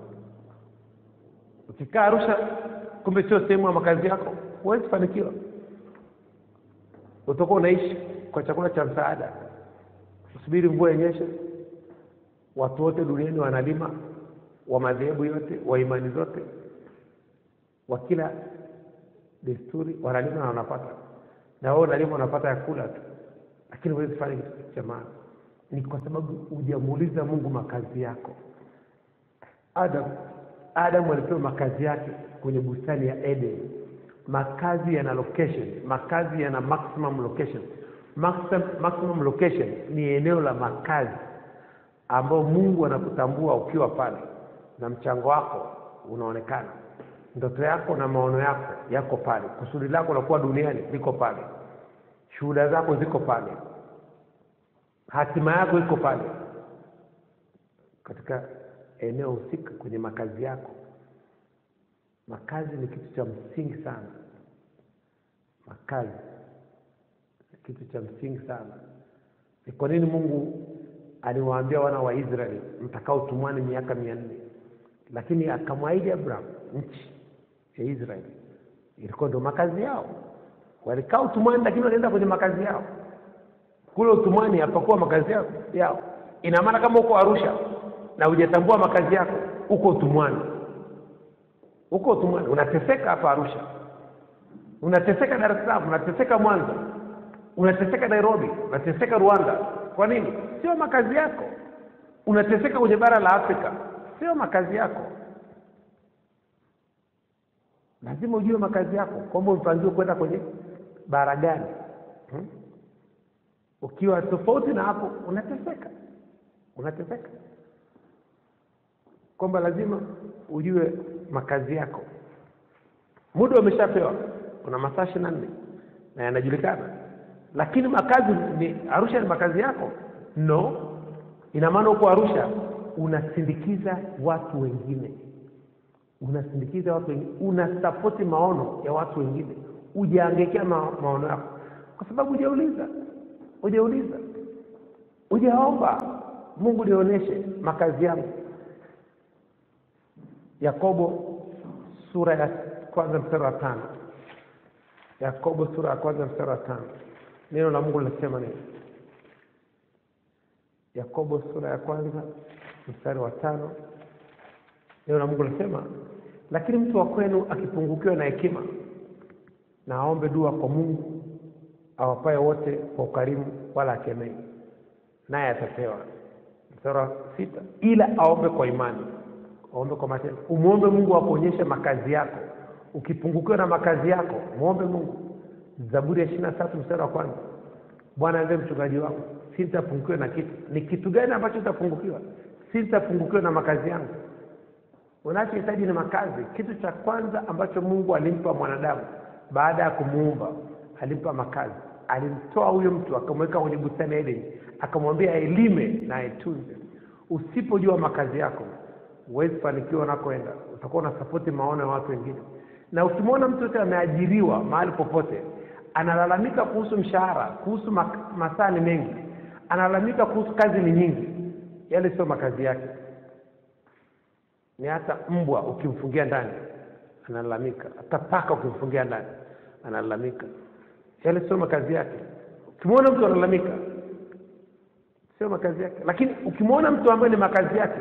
Speaker 3: Ukikaa Arusha, kumbe sio sehemu ya makazi yako, huwezi fanikiwa. Utakuwa unaishi kwa chakula cha msaada, usubiri mvua yenyeshe. Watu wote duniani wanalima, wa madhehebu yote, wa imani zote, wa kila desturi wanalima na wanapata, na wewe unalima unapata ya kula tu, lakini huwezi fanya kitu cha maana. Ni kwa sababu hujamuuliza Mungu makazi yako. Adam Adam alipewa makazi yake kwenye bustani ya Eden. Makazi yana location, makazi yana maximum location. Maximum, maximum location ni eneo la makazi ambao Mungu anakutambua ukiwa pale na mchango wako unaonekana, ndoto yako na maono yako yako pale, kusudi lako la kuwa duniani liko pale, shuhuda zako ziko pale, hatima yako iko pale katika eneo husika kwenye makazi yako. Makazi ni kitu cha msingi sana. Makazi ni kitu cha msingi sana. Ni kwa nini Mungu aliwaambia wana wa Israeli mtakaa utumwani miaka mia nne, lakini akamwahidi Abraham nchi ya Israeli ilikuwa ndio makazi yao. Walikaa utumwani, lakini walienda kwenye makazi yao. Kule utumwani hapakuwa makazi yao, yao. Ina maana kama uko Arusha na hujatambua makazi yako, uko utumwani, uko utumwani, unateseka hapa Arusha, unateseka Dar es Salaam, unateseka Mwanza, unateseka Nairobi, unateseka Rwanda. Kwa nini? Sio makazi yako. Unateseka kwenye bara la Afrika, sio makazi yako. Lazima ujue makazi yako, kwamba umepangiwa kwenda kwenye bara gani. Hmm? Ukiwa tofauti na hapo, unateseka, unateseka kwamba lazima ujue makazi yako. Muda umeshapewa, una masaa ishirini na nne na yanajulikana, lakini makazi ni Arusha, ni makazi yako? No, ina maana huko Arusha unasindikiza watu wengine, unasindikiza watu wengine, unasapoti maono ya watu wengine, ujaangekea ma, maono yako kwa sababu hujauliza, hujauliza, hujaomba Mungu nionyeshe makazi yangu. Yakobo sura ya kwanza mstari wa tano. Yakobo sura ya kwanza mstari wa tano, neno la Mungu linasema nini? Yakobo sura ya kwanza mstari wa tano, neno la Mungu linasema lakini mtu wa kwenu akipungukiwa na hekima, na aombe dua kwa Mungu awapaye wote kwa ukarimu, wala akemei, naye atapewa. Mstari wa sita, ila aombe kwa imani Ombe kwa matendo, umwombe Mungu akuonyeshe makazi yako. Ukipungukiwa na makazi yako, mwombe Mungu. Zaburi ya ishirini na tatu mstari wa kwanza, Bwana ndiye mchungaji wangu, sitapungukiwa na kitu. Ni kitu gani ambacho utapungukiwa? Sitapungukiwa na makazi yangu. Unachohitaji ni makazi. Kitu cha kwanza ambacho Mungu alimpa mwanadamu baada ya kumuumba, alimpa makazi. Alimtoa huyo mtu akamweka kwenye bustani ya Edeni, akamwambia ailime na aitunze. Usipojua makazi yako huwezi fanikiwa unakoenda, utakuwa unasapoti maono ya watu wengine. Na ukimwona mtu yote ameajiriwa mahali popote, analalamika kuhusu mshahara, kuhusu masaa ni mengi, analalamika kuhusu kazi ni nyingi, yale sio makazi yake. Ni hata mbwa ukimfungia ndani analalamika, hata paka ukimfungia ndani analalamika, yale sio makazi yake. Ukimwona mtu analalamika, sio makazi yake lakini ukimwona mtu ambaye ni makazi yake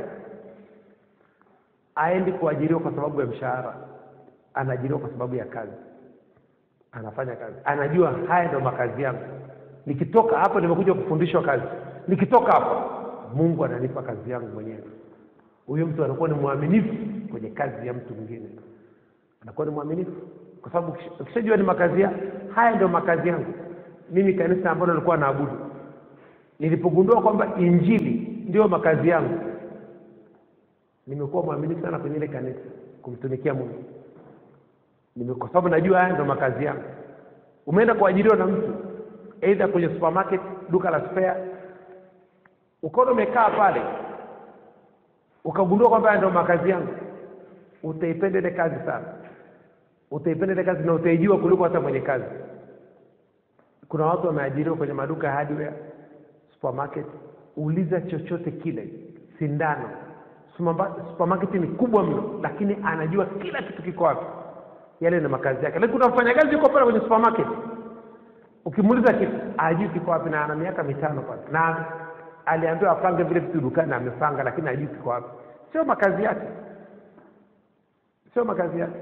Speaker 3: aendi kuajiriwa kwa sababu ya mshahara anaajiriwa kwa sababu ya kazi anafanya kazi anajua haya ndio makazi yangu nikitoka hapa nimekuja kufundishwa kazi nikitoka hapa mungu ananipa kazi yangu mwenyewe huyo mtu anakuwa ni mwaminifu kwenye kazi ya mtu mwingine anakuwa ni mwaminifu kwa sababu ukisha- ukishajua ni makazi ya haya ndio makazi yangu mimi kanisa ambalo nilikuwa naabudu nilipogundua kwamba injili ndio makazi yangu nimekuwa mwaminifu sana kwenye ile kanisa kumtumikia mungu Nime- kwa sababu najua haya ndio makazi yangu umeenda kuajiriwa na mtu aidha kwenye supermarket duka la spare ukaona umekaa pale ukagundua kwamba haya ndio makazi yangu utaipenda ile kazi sana utaipenda ile kazi na utaijua kuliko hata mwenye kazi kuna watu wameajiriwa kwenye maduka ya hardware supermarket uliza chochote kile sindano Superma- supermarket ni kubwa mno lakini anajua kila kitu kiko wapi yale ni makazi yake lakini kuna mfanyakazi yuko pale kwenye supermarket ukimuuliza kitu ajui kiko wapi na ana miaka mitano pale na aliambiwa apange vile vitu dukani na amepanga lakini ajui kiko wapi sio makazi yake sio makazi yake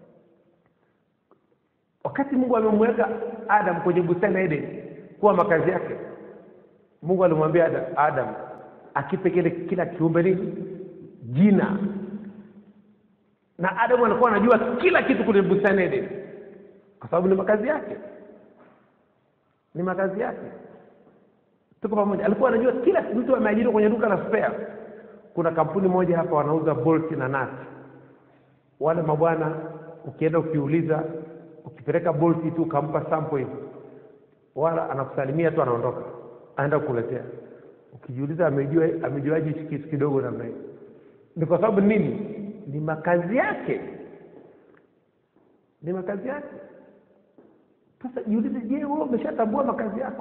Speaker 3: wakati mungu amemweka adam kwenye bustani ya eden kuwa makazi yake mungu alimwambia adam, adam akipe kile kila kiumbe nini jina na adamu alikuwa anajua kila kitu kwenye bustani ya eden kwa sababu ni makazi yake ni makazi yake tuko pamoja alikuwa anajua kila mtu ameajiriwa kwenye duka la spare kuna kampuni moja hapa wanauza bolt na nut wale mabwana ukienda ukiuliza ukipeleka bolti tu ukampa sample hivi wala anakusalimia tu anaondoka aenda kukuletea ukijiuliza amejua amejuaje hichi kitu kidogo namna hiyo ni kwa sababu nini ni makazi yake ni makazi yake sasa jiulize je wewe umeshatambua makazi yako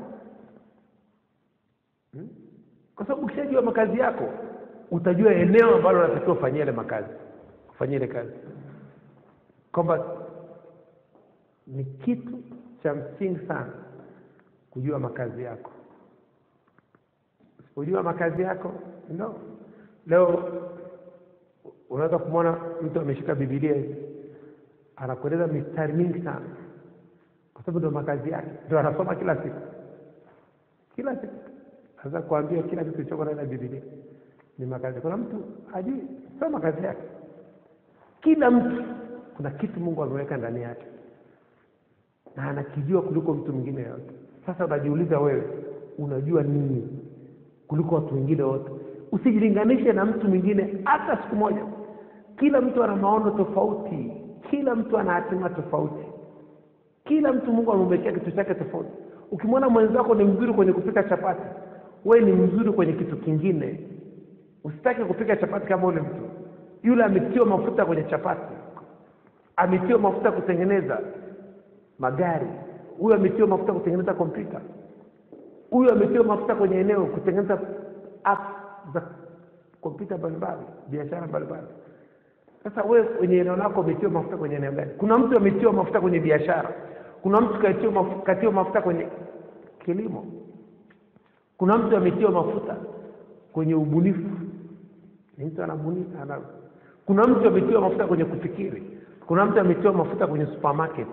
Speaker 3: hmm? kwa sababu ukishajua makazi yako utajua eneo ambalo unatakiwa ufanyia ile makazi kufanyia ile kazi kwamba ni kitu cha msingi sana kujua makazi yako usipojua makazi yako no leo unaweza kumwona mtu ameshika bibilia hivi anakueleza mistari mingi sana kwa sababu ndio makazi yake ndio anasoma kila siku kila siku sasa kuambia kila kitu kilichoko ndani ya bibilia ni makazi kuna mtu hajui sio makazi yake kila mtu kuna kitu mungu ameweka ndani yake na anakijua kuliko mtu mwingine yote sasa unajiuliza wewe unajua nini kuliko watu wengine wote usijilinganishe na mtu mwingine hata siku moja kila mtu ana maono tofauti kila mtu ana hatima tofauti kila mtu mungu amemwekea kitu chake tofauti ukimwona mwenzako ni mzuri kwenye kupika chapati wewe ni mzuri kwenye kitu kingine usitake kupika chapati kama ule mtu yule ametiwa mafuta kwenye chapati ametiwa mafuta kutengeneza magari huyu ametiwa mafuta kutengeneza kompyuta huyu ametiwa mafuta kwenye eneo kutengeneza apps za kompyuta mbalimbali biashara mbalimbali sasa wewe kwenye eneo lako umetiwa mafuta kwenye eneo gani kuna mtu ametiwa mafuta kwenye biashara kuna mtu katiwa mafuta, katiwa mafuta kwenye kilimo kuna mtu ametiwa mafuta kwenye ubunifu ni mtu anabuni ana kuna mtu ametiwa mafuta kwenye kufikiri kuna mtu ametiwa mafuta kwenye supermarket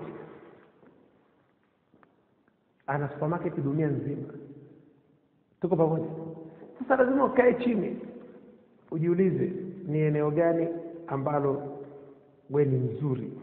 Speaker 3: ana supermarket dunia nzima tuko pamoja sasa lazima ukae chini ujiulize ni eneo gani ambalo we ni mzuri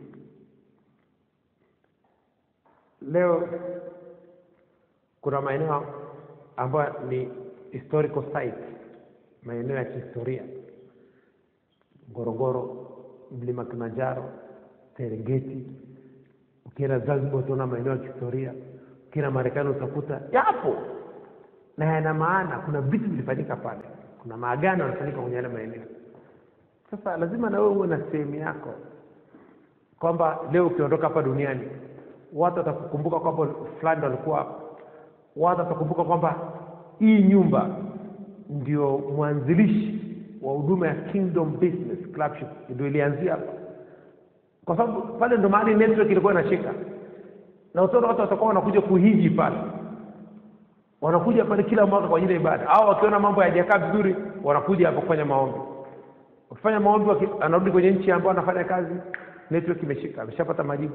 Speaker 3: leo kuna maeneo ambayo ni historical site maeneo ya kihistoria ngorongoro mlima kilimanjaro serengeti ukienda zanzibar utaona maeneo ya kihistoria ukienda marekani utakuta yapo na yana maana kuna vitu vilifanyika pale kuna maagano yanafanyika kwenye yale maeneo sasa lazima na wewe uwe na sehemu yako kwamba leo ukiondoka hapa duniani watu watakukumbuka kwamba fulani walikuwa hapa watu watakumbuka kwamba hii nyumba ndio mwanzilishi wa huduma ya kingdom business clubship ndio ilianzia hapa kwa sababu pale ndo mahali network ilikuwa inashika na utaona watu watakuwa wanakuja kuhiji pale wanakuja pale kila mwaka kwa ajili ya ibada au wakiona mambo hayajakaa vizuri wanakuja hapo kufanya maombi wakifanya maombi waki, anarudi kwenye nchi ambayo anafanya kazi network imeshika ameshapata majibu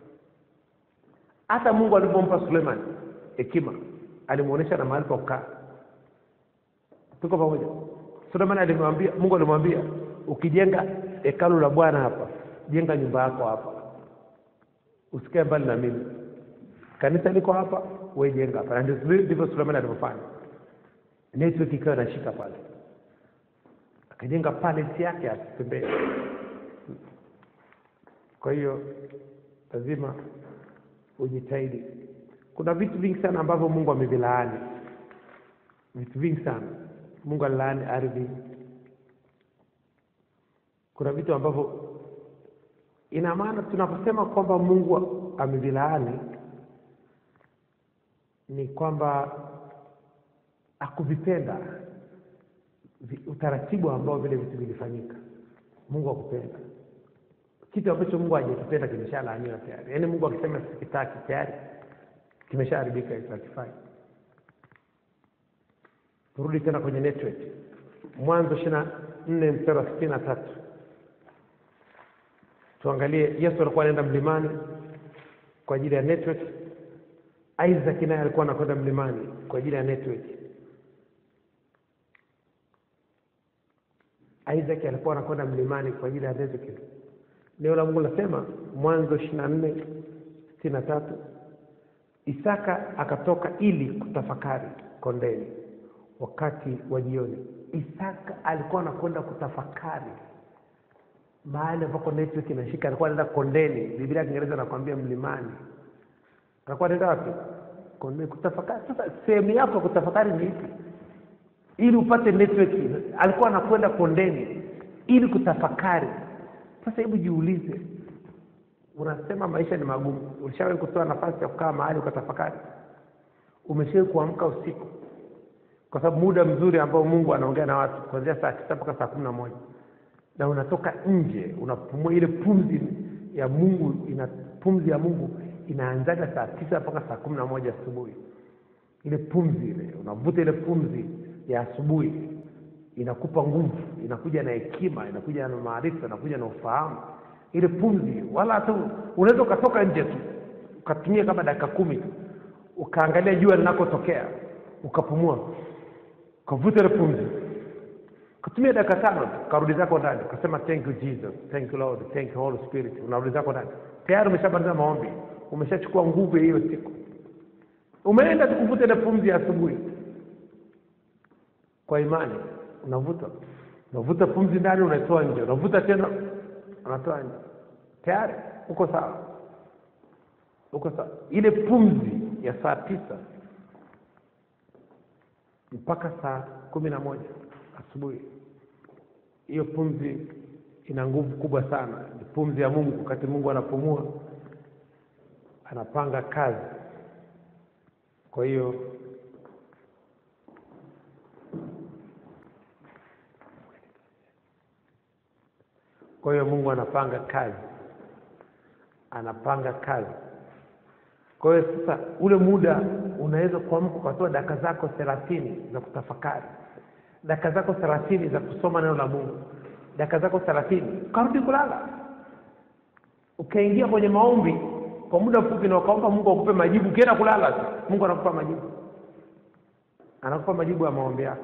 Speaker 3: hata mungu alipompa suleiman hekima alimuonesha na mahali pa kukaa tuko pamoja suleiman alimwambia mungu alimwambia ukijenga hekalu la bwana hapa jenga nyumba yako hapa usikae mbali na mimi kanisa liko hapa we jenga hapa na ndio- ndivyo suleiman alivyofanya network ikawa inashika pale akajenga palace yake asitembee kwa hiyo lazima ujitahidi kuna vitu vingi sana ambavyo mungu amevilaani vitu vingi sana mungu alilaani ardhi kuna vitu ambavyo ina maana tunaposema kwamba mungu amevilaani ni kwamba akuvipenda vi- utaratibu ambao vile vitu vilifanyika mungu akupenda kitu ambacho mungu hajakipenda kimeshalaaniwa tayari yaani mungu akisema sikitaki tayari kimeshaharibika hicho hakifai turudi tena kwenye network mwanzo ishiri na nne mstari wa sitini na tatu tuangalie yesu alikuwa anaenda mlimani kwa ajili ya network isaac naye alikuwa anakwenda mlimani kwa ajili ya network isaac alikuwa anakwenda mlimani kwa ajili ya network neno la mungu linasema mwanzo ishiri na nne sitini na tatu isaka akatoka ili kutafakari kondeni wakati wa jioni isaka alikuwa anakwenda kutafakari mahali ambako network inashika alikuwa anaenda kondeni biblia ya kiingereza anakwambia mlimani alikuwa anaenda wapi kondeni kutafakari sasa sehemu yako ya kutafakari ni ipi ili upate network alikuwa anakwenda kondeni ili kutafakari sasa hebu jiulize unasema maisha ni magumu ulishawahi kutoa nafasi ya kukaa mahali ukatafakari umeshawahi kuamka usiku kwa sababu muda mzuri ambao mungu anaongea na watu kuanzia saa tisa mpaka saa kumi na moja na unatoka nje unapumua ile pumzi ya mungu ina pumzi ya mungu inaanzaga saa tisa mpaka saa kumi na moja asubuhi ile pumzi ile unavuta ile pumzi ya asubuhi inakupa nguvu inakuja na hekima inakuja na maarifa inakuja na ufahamu ile pumzi wala hata unaweza ukatoka nje tu ukatumia kama dakika kumi tu ukaangalia jua linakotokea ukapumua ukavuta ile pumzi ukatumia dakika tano tu ukarudi zako ndani ukasema thank you jesus thank you lord thank you holy spirit unarudi zako ndani tayari umeshamaliza maombi umeshachukua nguvu ya hiyo siku umeenda tu kuvuta ile pumzi ya asubuhi kwa imani unavuta unavuta pumzi ndani unaitoa nje unavuta tena unatoa nje tayari uko sawa uko sawa ile pumzi ya saa tisa mpaka saa kumi na moja asubuhi hiyo pumzi ina nguvu kubwa sana ni pumzi ya mungu wakati mungu anapumua anapanga kazi kwa hiyo kwa hiyo mungu anapanga kazi anapanga kazi kwa hiyo sasa ule muda unaweza kuamka ukatoa dakika zako thelathini za kutafakari dakika zako thelathini za kusoma neno la mungu dakika zako thelathini ukarudi kulala ukaingia kwenye maombi kwa muda mfupi na ukaomba mungu akupe majibu ukienda kulala tu mungu anakupa majibu anakupa majibu ya maombi yako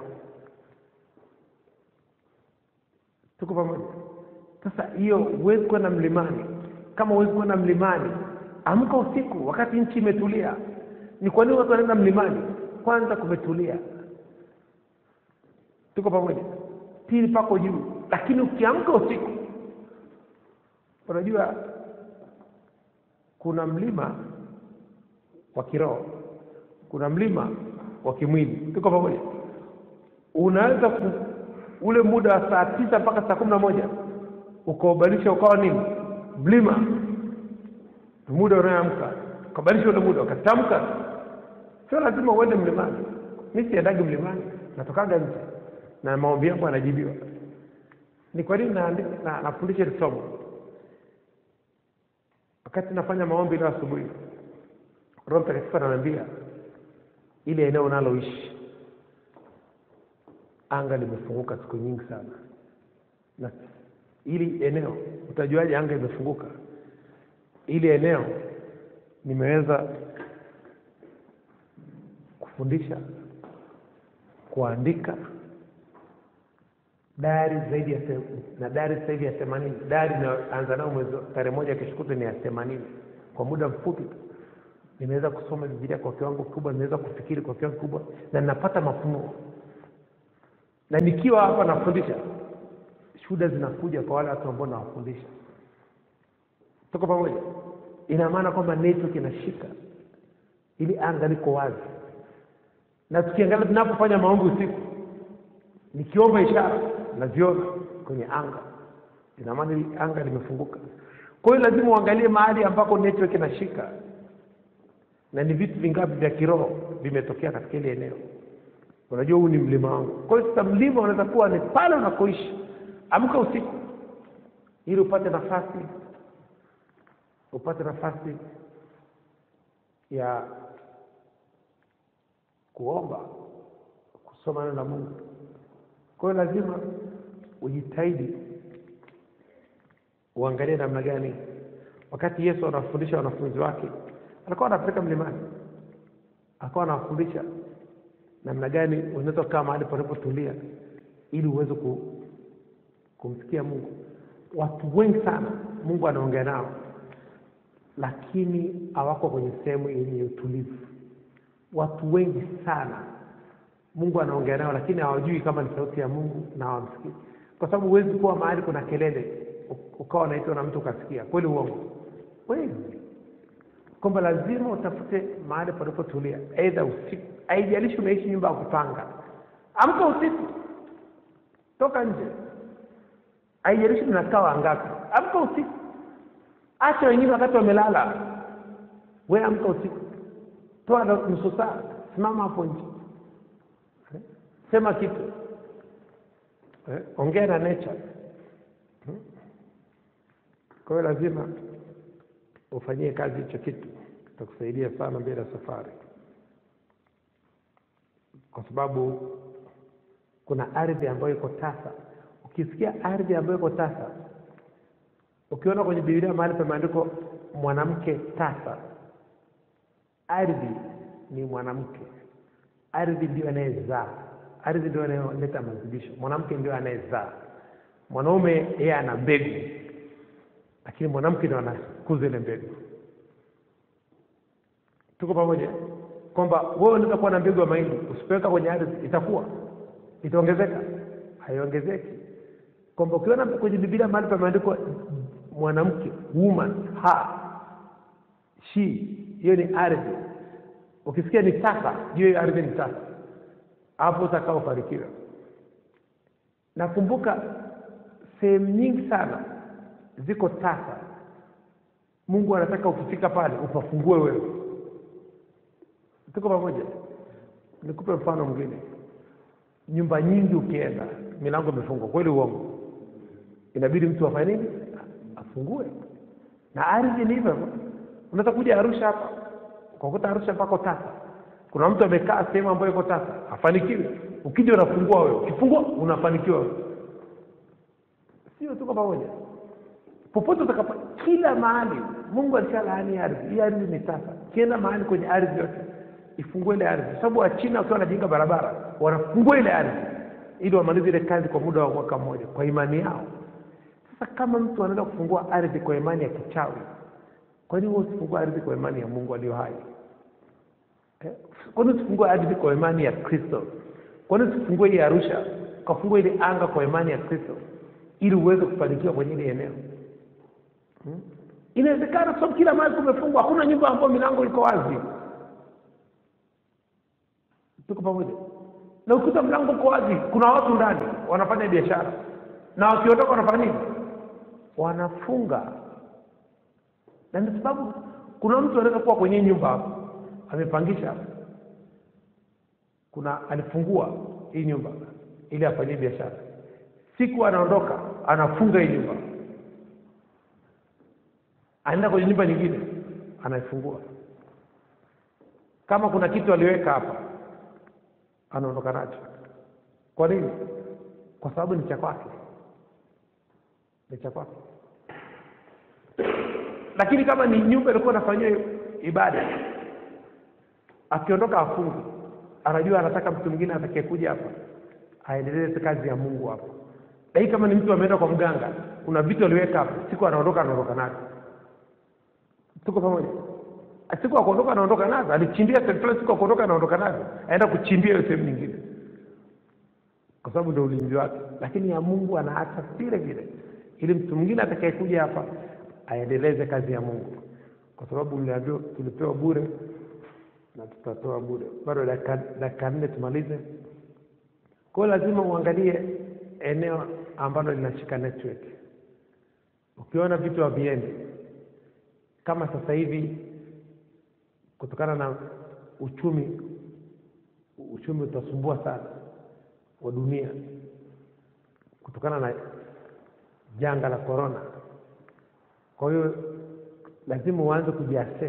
Speaker 3: tuko pamoja sasa hiyo huwezi kwenda mlimani kama huwezi kwenda mlimani amka usiku wakati nchi imetulia ni kwa nini watu wanaenda mlimani kwanza kumetulia tuko pamoja pili pako juu lakini ukiamka usiku unajua kuna mlima wa kiroho kuna mlima wa kimwili tuko pamoja unaweza ku, ule muda wa saa tisa mpaka saa kumi na moja ukaubadilisha ukawa nini mlima muda unayoamka ukabadilisha ule muda ukatamka sio lazima uende mlimani mi siendagi mlimani natokaga nje na maombi yangu anajibiwa ni kwa nini naandika- na- nafundisha hili somo wakati nafanya maombi leo asubuhi roho mtakatifu ananiambia ile eneo unaloishi anga limefunguka siku nyingi sana na ili eneo utajuaje anga imefunguka ili eneo nimeweza kufundisha kuandika dari zaidi ya se- na dari sasa hivi ya themanini dari inayoanza nayo mwezi wa- tarehe moja kesho kutwa ni ya themanini kwa muda mfupi tu nimeweza kusoma bibilia kwa kiwango kikubwa nimeweza kufikiri kwa kiwango kikubwa na ninapata mafunuo na nikiwa hapa nafundisha shuhuda zinakuja kwa wale watu ambao nawafundisha tuko pamoja ina maana kwamba network inashika ili anga liko wazi na tukiangalia tunapofanya maombi usiku nikiomba ishara naziona kwenye anga ina maana hili anga limefunguka kwa hiyo lazima uangalie mahali ambako network inashika na ni vitu vingapi vya kiroho vimetokea katika ile eneo unajua huu ni mlima wangu kwa hiyo sasa mlima unaweza kuwa ni pale unakoishi amka usiku ili upate nafasi upate nafasi ya kuomba kusoma neno la mungu kwa hiyo lazima ujitahidi uangalie namna gani wakati yesu anawafundisha wanafunzi wake alikuwa anapeleka mlimani alikuwa anawafundisha namna gani unaweza kukaa mahali panapotulia ili uweze ku, kumsikia mungu watu wengi sana mungu anaongea nao lakini hawako kwenye sehemu yenye utulivu watu wengi sana mungu anaongea nao lakini hawajui kama ni sauti ya mungu na hawamsikii kwa sababu huwezi kuwa mahali kuna kelele u- ukawa unaitwa na mtu ukasikia kweli uongo kweli kwamba lazima utafute mahali panapotulia aidha usiku haijalishi unaishi nyumba ya kupanga amka usiku toka nje haijalishi tunakaa wangapi amka usiku acha wengine wakati wamelala we amka usiku toa na- nusu saa simama hapo nje Eh? sema kitu eh? ongea na nature Hmm? kwa hiyo lazima ufanyie kazi hicho kitu itakusaidia sana mbele ya safari kwa sababu kuna ardhi ambayo iko tasa ukisikia ardhi ambayo iko tasa ukiona kwenye bibilia mahali pameandikwa mwanamke tasa ardhi ni mwanamke ardhi ndio anayezaa ardhi ndio anayoleta mazidisho mwanamke ndio anayezaa mwanaume yeye ana mbegu lakini mwanamke ndio anakuza ile mbegu tuko pamoja kwamba wewe unaweza kuwa na mbegu ya mahindi usipoweka kwenye ardhi itakuwa itaongezeka haiongezeki kwamba ukiona kwenye bibilia mahali pameandikwa mwanamke woman ha she hiyo ni ardhi ukisikia ni tasa juu hiyo ardhi ni tasa hapo utakaofanikiwa nakumbuka sehemu nyingi sana ziko tasa mungu anataka ukifika pale upafungue wewe tuko pamoja nikupe mfano mwingine nyumba nyingi ukienda milango imefungwa kweli uongo inabidi mtu afanye nini afungue na ardhi ni hivyo hivyo. unaweza kuja arusha hapa ukakuta arusha mpako tasa kuna mtu amekaa sehemu ambayo iko tasa afanikiwe ukija unafungua wewe ukifungua unafanikiwa wewe sio tuko pamoja popote utakapo kila mahali mungu alishalaani ardhi hii ardhi ni tasa kienda mahali kwenye ardhi yote ifungue ile ardhi kwa sababu wachina wakiwa wanajenga barabara wanafungua ile ardhi ili wamalize ile kazi kwa muda wa mwaka mmoja kwa imani yao sasa kama mtu anaweza kufungua ardhi kwa imani ya kichawi kwa nini wewe usifungua ardhi kwa imani ya mungu aliyo hai Eh, kwa nini usifungue ardhi kwa imani ya kristo kwa nini usifungue ile arusha ukafungue ile anga kwa imani ya kristo ili uweze kufanikiwa kwenye ile eneo Hmm? inawezekana kwa sababu kila mahali kumefungwa hakuna nyumba ambayo milango iko wazi tuko pamoja na ukikuta mlango uko wazi kuna watu ndani wanafanya biashara na wakiondoka wanafanya nini wanafunga na ndio sababu kuna mtu anaweza kuwa kwenye nyumba hapo amepangisha hapo kuna alifungua hii nyumba ili afanyie biashara siku anaondoka anafunga hii nyumba anaenda kwenye nyumba nyingine anaifungua kama kuna kitu aliweka hapa anaondoka nacho kwa nini kwa sababu ni cha kwake ni cha kwake lakini kama ni nyumba ilikuwa inafanyia ibada akiondoka afungu anajua anataka mtu mwingine atakayekuja hapa aendeleze kazi ya mungu hapa lakini kama ni mtu ameenda kwa mganga kuna vitu aliweka hapo siku anaondoka anaondoka navyo tuko pamoja siku akuondoka anaondoka navyo alichimbia sehemu fulani siku akuondoka anaondoka navyo aenda kuchimbia hiyo sehemu nyingine kwa sababu ndio ulinzi wake lakini ya mungu anaacha vile vile ili mtu mwingine atakayekuja hapa aendeleze kazi ya mungu kwa sababu mliambiwa tulipewa bure na tutatoa bure bado dakika dakika nne tumalize kwa hiyo lazima uangalie eneo ambalo linashika network ukiona vitu haviendi kama sasa hivi kutokana na uchumi uchumi utasumbua sana wa dunia kutokana na janga la corona kwa hiyo lazima uanze kujiassess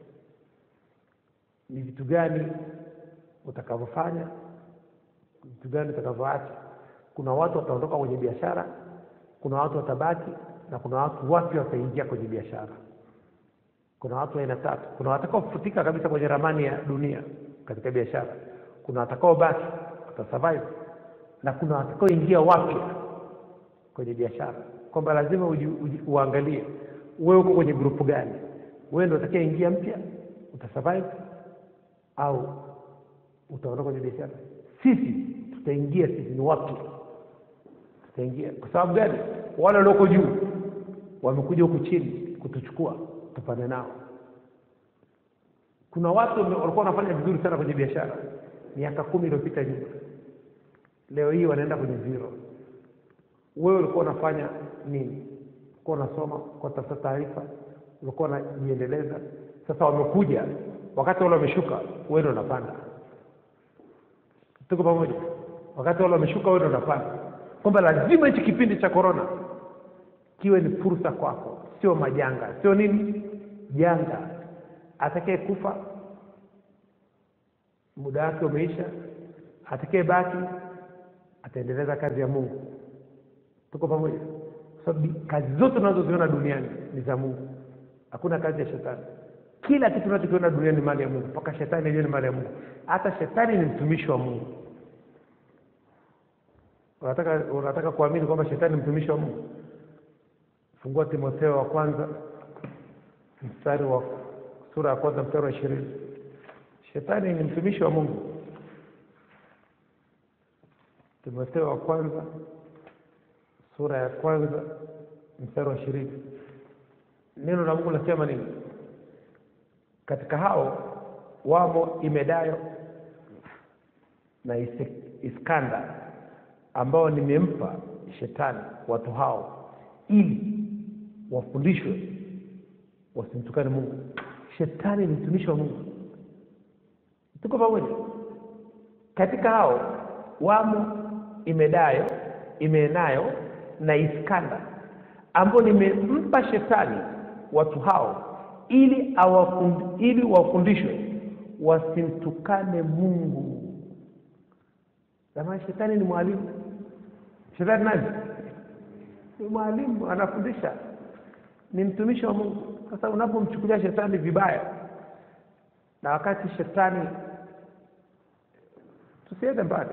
Speaker 3: ni vitu gani utakavyofanya vitu gani utakavyoacha kuna watu wataondoka kwenye biashara kuna watu watabaki na kuna watu wapya wataingia kwenye biashara kuna watu aina tatu kuna watakaofutika kabisa kwenye ramani ya dunia katika biashara kuna watakaobaki watasurvive na kuna watakaoingia wapya kwenye biashara kwamba lazima uji, uji, uangalie wewe uko kwenye grupu gani wewe ndio utakaingia mpya utasurvive au utaondoka kwenye biashara sisi tutaingia sisi ni wapya tutaingia kwa sababu gani wale walioko juu wamekuja huku chini kutuchukua tupande nao kuna watu walikuwa wanafanya vizuri sana kwenye biashara miaka kumi iliyopita nyuma leo hii wanaenda kwenye zero wewe ulikuwa unafanya nini ulikuwa unasoma ulikuwa unatafuta taarifa ulikuwa unajiendeleza sasa wamekuja wakati wale wameshuka wewe ndio unapanda tuko pamoja wakati wale wameshuka wewe ndio unapanda kwamba lazima hichi kipindi cha corona kiwe ni fursa kwako sio majanga sio nini janga atakaye kufa muda wake umeisha atakaye baki ataendeleza kazi ya mungu tuko pamoja kwa sababu kazi zote tunazoziona duniani ni za mungu hakuna kazi ya shetani kila kitu tunachokiona duniani ni mali ya mungu mpaka shetani yenyewe ni mali ya mungu hata shetani ni mtumishi wa mungu unataka unataka kuamini kwamba shetani ni mtumishi wa mungu fungua timotheo wa kwanza mstari wa sura ya kwanza mstari wa ishirini shetani ni mtumishi wa mungu timotheo wa kwanza sura ya kwanza mstari wa ishirini neno la mungu linasema nini katika hao wamo imedayo na Ise- iskanda ambao nimempa shetani watu hao ili wafundishwe wasimtukane mungu shetani ni mtumishi wa mungu tuko pamoja katika hao wamo imedayo imenayo na iskanda ambao nimempa shetani watu hao ili awafund, ili wafundishwe wasimtukane mungu jamani shetani ni mwalimu shetani nani ni mwalimu anafundisha ni mtumishi wa mungu sasa unapomchukulia shetani vibaya na wakati shetani tusiende mbali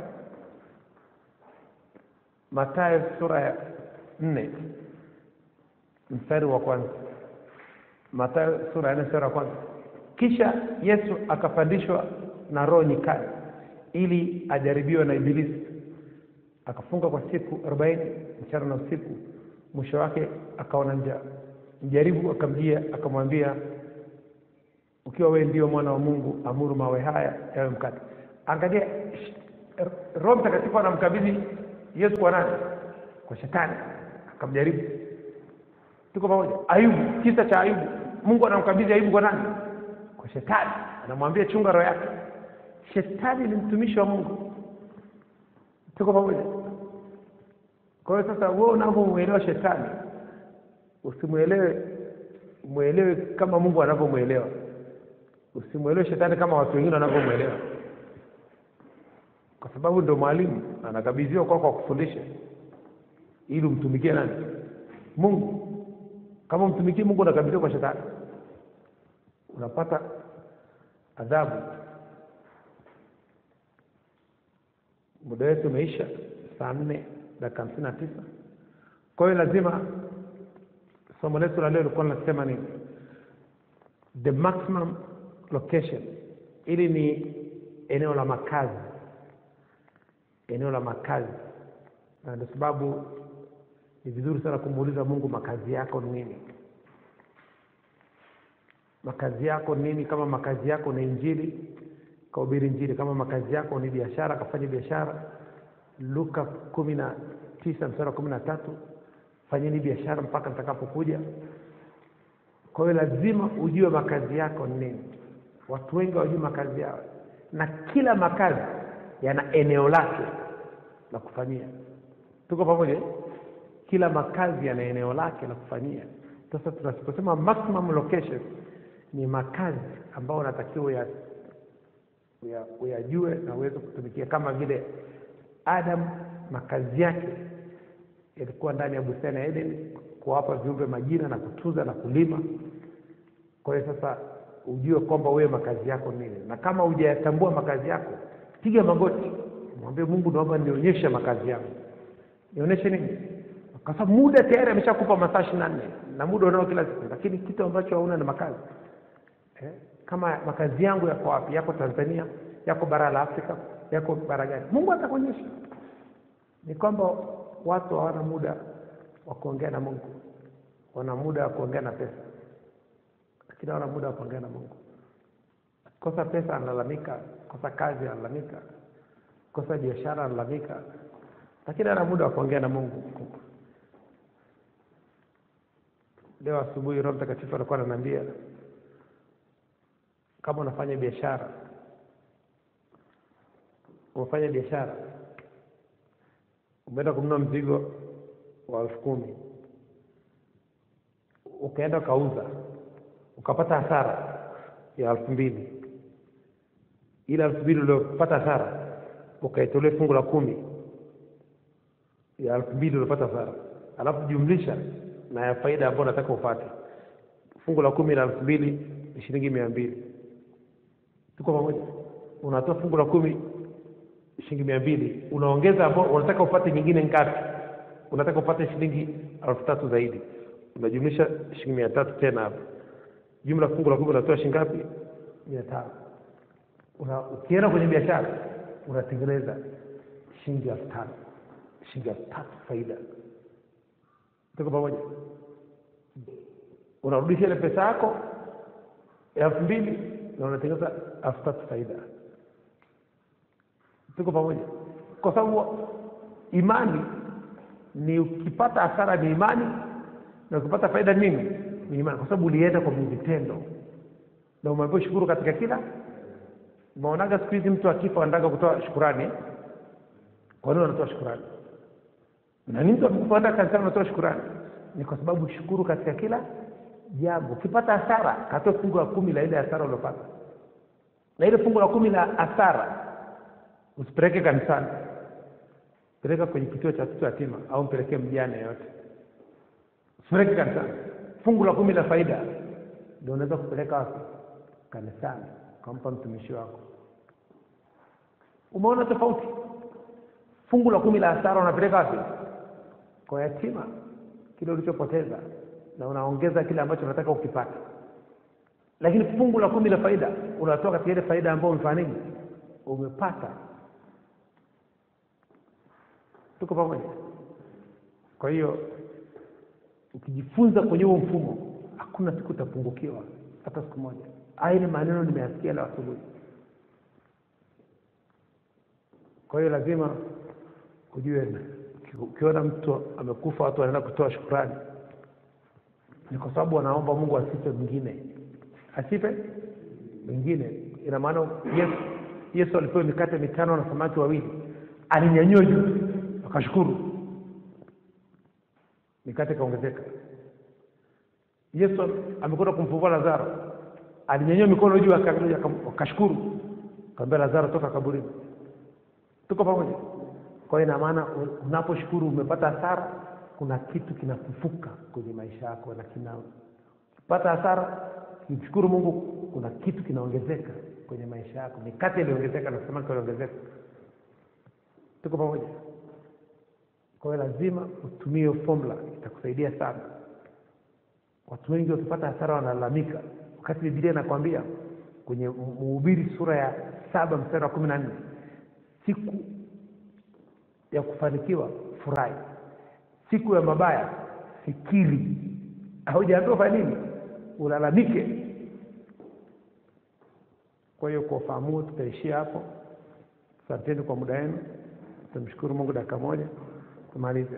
Speaker 3: matayo sura ya nne mstari wa kwanza matayo sura ya nne mstari wa kwanza kisha yesu akapandishwa na roho nyikani ili ajaribiwe na ibilisi akafunga kwa siku arobaini mchana na usiku mwisho wake akaona njaa mjaribu akamjia akamwambia ukiwa wewe ndio mwana wa mungu amuru mawe haya yawe mkate angalia sh- roho mtakatifu anamkabidhi yesu kwa nani kwa shetani akamjaribu tuko pamoja ayubu kisa cha ayubu mungu anamkabidhi ayubu kwa nani kwa shetani anamwambia chunga roho yake shetani ni mtumishi wa mungu tuko pamoja kwa hiyo sasa wewe unavyomwelewa shetani usimwelewe mwelewe kama mungu anavyomwelewa usimwelewe shetani kama watu wengine wanavyomwelewa kwa sababu ndo mwalimu anakabidhiwa kwako kwa kufundisha ili umtumikie nani mungu kama umtumikie mungu unakabidhiwa kwa shetani unapata adhabu muda wetu umeisha saa nne dakika hamsini na tisa kwa hiyo lazima somo letu la leo likuwa linasema ni the maximum location ili ni eneo la makazi eneo la makazi na ndio sababu ni vizuri sana kumuuliza mungu makazi yako ni nini makazi yako ni nini kama makazi yako ni injili kahubiri injili kama makazi yako ni biashara kafanya biashara luka kumi na tisa mstari wa kumi na tatu fanyeni biashara mpaka nitakapokuja kwa hiyo lazima ujue makazi yako ni nini watu wengi hawajui makazi yao na kila makazi yana eneo lake la kufanyia tuko pamoja eh? kila makazi yana eneo lake la kufanyia sasa tunaposema maximum location ni makazi ambayo unatakiwa uya- uya- uyajue na uweze kutumikia kama vile adam makazi yake yalikuwa ndani ya bustani ya eden kuwapa viumbe majina na kutunza na kulima kwa hiyo sasa ujue kwamba wewe makazi yako nini na kama hujayatambua makazi yako piga magoti mwambie mungu naomba nionyeshe makazi yangu nionyeshe nini kwa sababu muda tayari ameshakupa masaa ishiri na nne na muda unao kila siku lakini kitu ambacho hauna ni makazi eh? kama makazi yangu yako wapi yako tanzania yako bara la afrika yako bara gani mungu atakuonyesha ni kwamba watu hawana muda wa kuongea na mungu wana muda wa kuongea na pesa lakini hawana muda wa kuongea na mungu kosa pesa analalamika kosa kazi analalamika kosa biashara analalamika lakini ana muda wa kuongea na mungu leo asubuhi roho mtakatifu alikuwa ananiambia kama unafanya biashara umefanya biashara umeenda kununua mzigo wa elfu kumi ukaenda ukauza ukapata hasara ya elfu mbili ile elfu mbili uliopata hasara ukaitolea fungu la kumi ya elfu mbili uliopata hasara alafu jumlisha na ya faida ambayo unataka upate fungu la kumi la elfu mbili ni shilingi mia mbili tuko pamoja unatoa fungu la kumi shilingi mia mbili unaongeza ambao unataka upate nyingine ngapi unataka upate shilingi elfu tatu zaidi unajumlisha shilingi mia tatu tena hapo jumla fungu la kumi unatoa shilingi ngapi mia tano una, ukienda kwenye biashara unatengeneza shilingi elfu tano shilingi elfu tatu faida tuko pamoja unarudisha ile pesa yako elfu mbili na unatengeneza elfu tatu faida tuko pamoja kwa sababu imani ni ukipata hasara ni imani na ukipata faida nini ni imani kwa sababu ulienda kwa vitendo na umeambiwa shukuru katika kila umeonaga siku hizi mtu akifa anataka kutoa shukurani kwa nini wanatoa shukurani na ni mtu amekufa enda kanisani unatoa shukurani ni kwa sababu shukuru katika kila jambo ukipata hasara katoa fungu la kumi la ile hasara uliopata na ile fungu la kumi la hasara usipeleke kanisani peleka kwenye kituo cha watoto yatima au mpelekee mjane yote usipeleke kanisani fungu la kumi la faida ndio unaweza kupeleka wapi kanisani ukampa mtumishi wako umeona tofauti fungu la kumi la hasara unapeleka wapi kwa yatima kile ulichopoteza na unaongeza kile ambacho unataka ukipata lakini fungu la kumi la faida unatoa katika ile faida ambayo umefanya nini umepata tuko pamoja kwa hiyo ukijifunza kwenye huo mfumo hakuna siku utapungukiwa hata siku moja haya ni maneno nimeyasikia leo asubuhi kwa hiyo lazima ujue ukiona mtu amekufa watu wanaenda kutoa shukurani ni kwa sababu wanaomba mungu asipe mwingine asipe mwingine ina maana yesu yesu alipewa mikate mitano na samaki wawili alinyanyua juu akashukuru mikate ikaongezeka yesu amekwenda kumfufua lazaro alinyanyua mikono juu aka- aka- akashukuru kaambia lazaro toka kaburini tuko pamoja kwa hiyo ina maana u- unaposhukuru umepata hasara kuna kitu kinafufuka kwenye maisha yako na kina ukipata hasara kimshukuru mungu kuna kitu kinaongezeka kwenye maisha yako mikate iliongezeka na samaki iliongezeka tuko pamoja kwa hiyo lazima utumie hiyo formula itakusaidia sana watu wengi wakipata hasara wanalalamika wakati bibilia inakwambia kwenye mhubiri sura ya saba mstari wa kumi na nne siku ya kufanikiwa furahi siku ya mabaya fikiri haujaambiwa fanya nini ulalamike kwa hiyo kwa ufahamu huo tutaishia hapo asanteni kwa muda wenu tumshukuru mungu dakika moja tumalize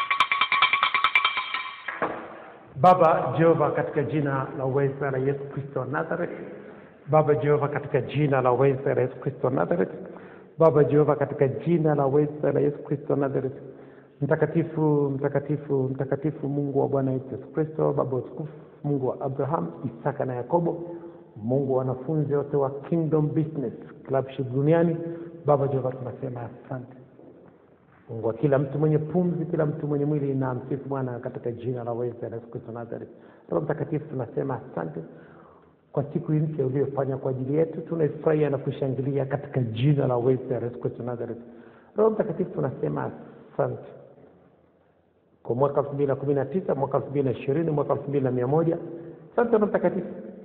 Speaker 3: baba jehova katika jina la uweza la yesu kristo wa nazareth baba jehova katika jina la uweza la yesu kristo wa nazareth baba jehova katika jina la uweza la yesu kristo wa nazareth mtakatifu mtakatifu mtakatifu mungu wa bwana wetu yesu kristo baba wa utukufu mungu wa abraham isaka na yakobo mungu wa wanafunzi wote wa kingdom business clubship duniani baba jehova tunasema asante mungu wa kila mtu mwenye pumzi kila mtu mwenye mwili na msifu bwana katika jina la uweza la yesu kristo nazareth roho mtakatifu tunasema asante kwa siku hii mpya uliyofanya kwa ajili yetu tunaifurahia na kushangilia katika jina la uweza la yesu kristo nazareth roho mtakatifu tunasema asante kwa mwaka elfu mbili na kumi na tisa mwaka elfu mbili na ishirini mwaka elfu mbili na mia moja asante roho mtakatifu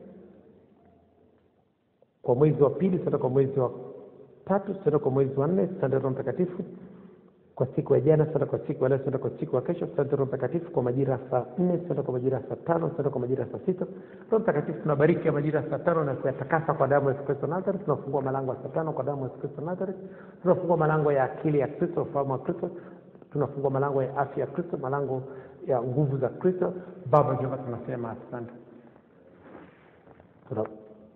Speaker 3: kwa mwezi wa pili sasa kwa mwezi wa tatu sasa kwa mwezi wa nne asante roho mtakatifu kwa siku ya jana sasa kwa siku ya leo sasa kwa siku ya kesho asante roho mtakatifu kwa majira ya saa nne sasa kwa majira ya saa tano sasa kwa majira ya saa sita roho mtakatifu tunabariki ya majira ya saa tano na kuyatakasa kwa damu ya yesu kristo nazareth tunafungua malango ya saa tano kwa damu ya yesu kristo nazareth tunafungua malango ya akili ya kristo ufahamu wa kristo tunafungua malango ya afya ya kristo malango ya nguvu za kristo baba jehova tunasema asante Tuna-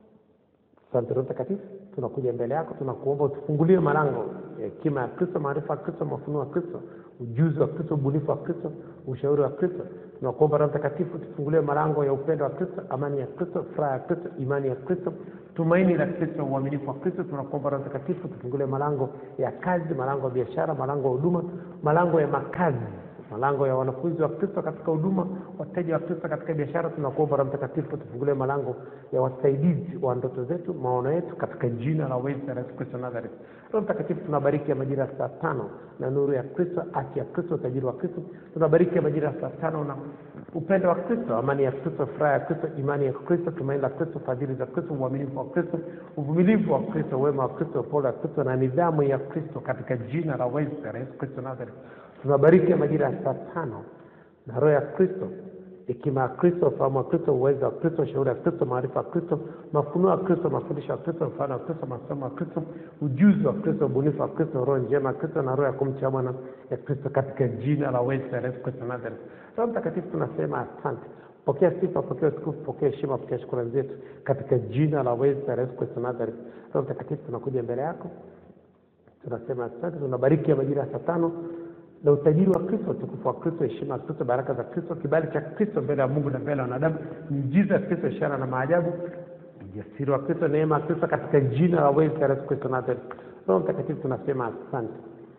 Speaker 3: asante roho mtakatifu tunakuja mbele yako tunakuomba utufungulie malango ya hekima ya kristo maarifa ya kristo mafunuo ya kristo ujuzi wa kristo ubunifu wa kristo ushauri wa kristo tunakuomba roho mtakatifu tufungulie malango ya upendo wa kristo amani ya kristo furaha ya kristo imani ya kristo tumaini la kristo uaminifu wa kristo tunakuomba roho mtakatifu tufungulie malango ya kazi malango ya biashara malango ya huduma malango ya makazi malango ya wanafunzi wa kristo katika huduma wateja wa kristo katika biashara tunakuomba roho mtakatifu tufungulie malango ya wasaidizi wa ndoto zetu maono yetu katika jina la uweza la yesu kristo nazareth roho mtakatifu tunabariki ya majira ya saa tano na nuru ya kristo haki ya kristo utajiri wa kristo tunabariki ya majira ya saa tano na upendo wa kristo amani ya kristo furaha ya kristo imani ya kristo tumaini la kristo fadhili za kristo uaminifu wa kristo uvumilivu wa kristo wema wa kristo upole wa kristo na nidhamu ya kristo katika jina la uweza la yesu kristo nazareth tunabariki ya majira ya saa tano na roho ya kristo hekima ya kristo ufahamu wa kristo uwezo wa kristo shauri ya kristo maarifa ya kristo mafunuo ya kristo mafundisho ya kristo mfano wa kristo masomo ya kristo ujuzi wa kristo ubunifu wa kristo roho njema ya kristo na roho ya kumcha bwana ya kristo katika jina la uweza la yesu kristo nazareth roho mtakatifu tunasema asante pokea sifa pokea utukufu pokea heshima pokea shukurani zetu katika jina la uweza la yesu kristo nazareth roho mtakatifu tunakuja mbele yako tunasema asante tunabariki ya majira ya saa tano na utajiri wa kristo utukufu wa kristo heshima ya kristo baraka za kristo kibali cha kristo mbele ya mungu na mbele ya wanadamu miujiza ya kristo ishara na maajabu ujasiri wa kristo neema ya kristo katika jina la wezi la yesu kristo nazareth roho mtakatifu tunasema asante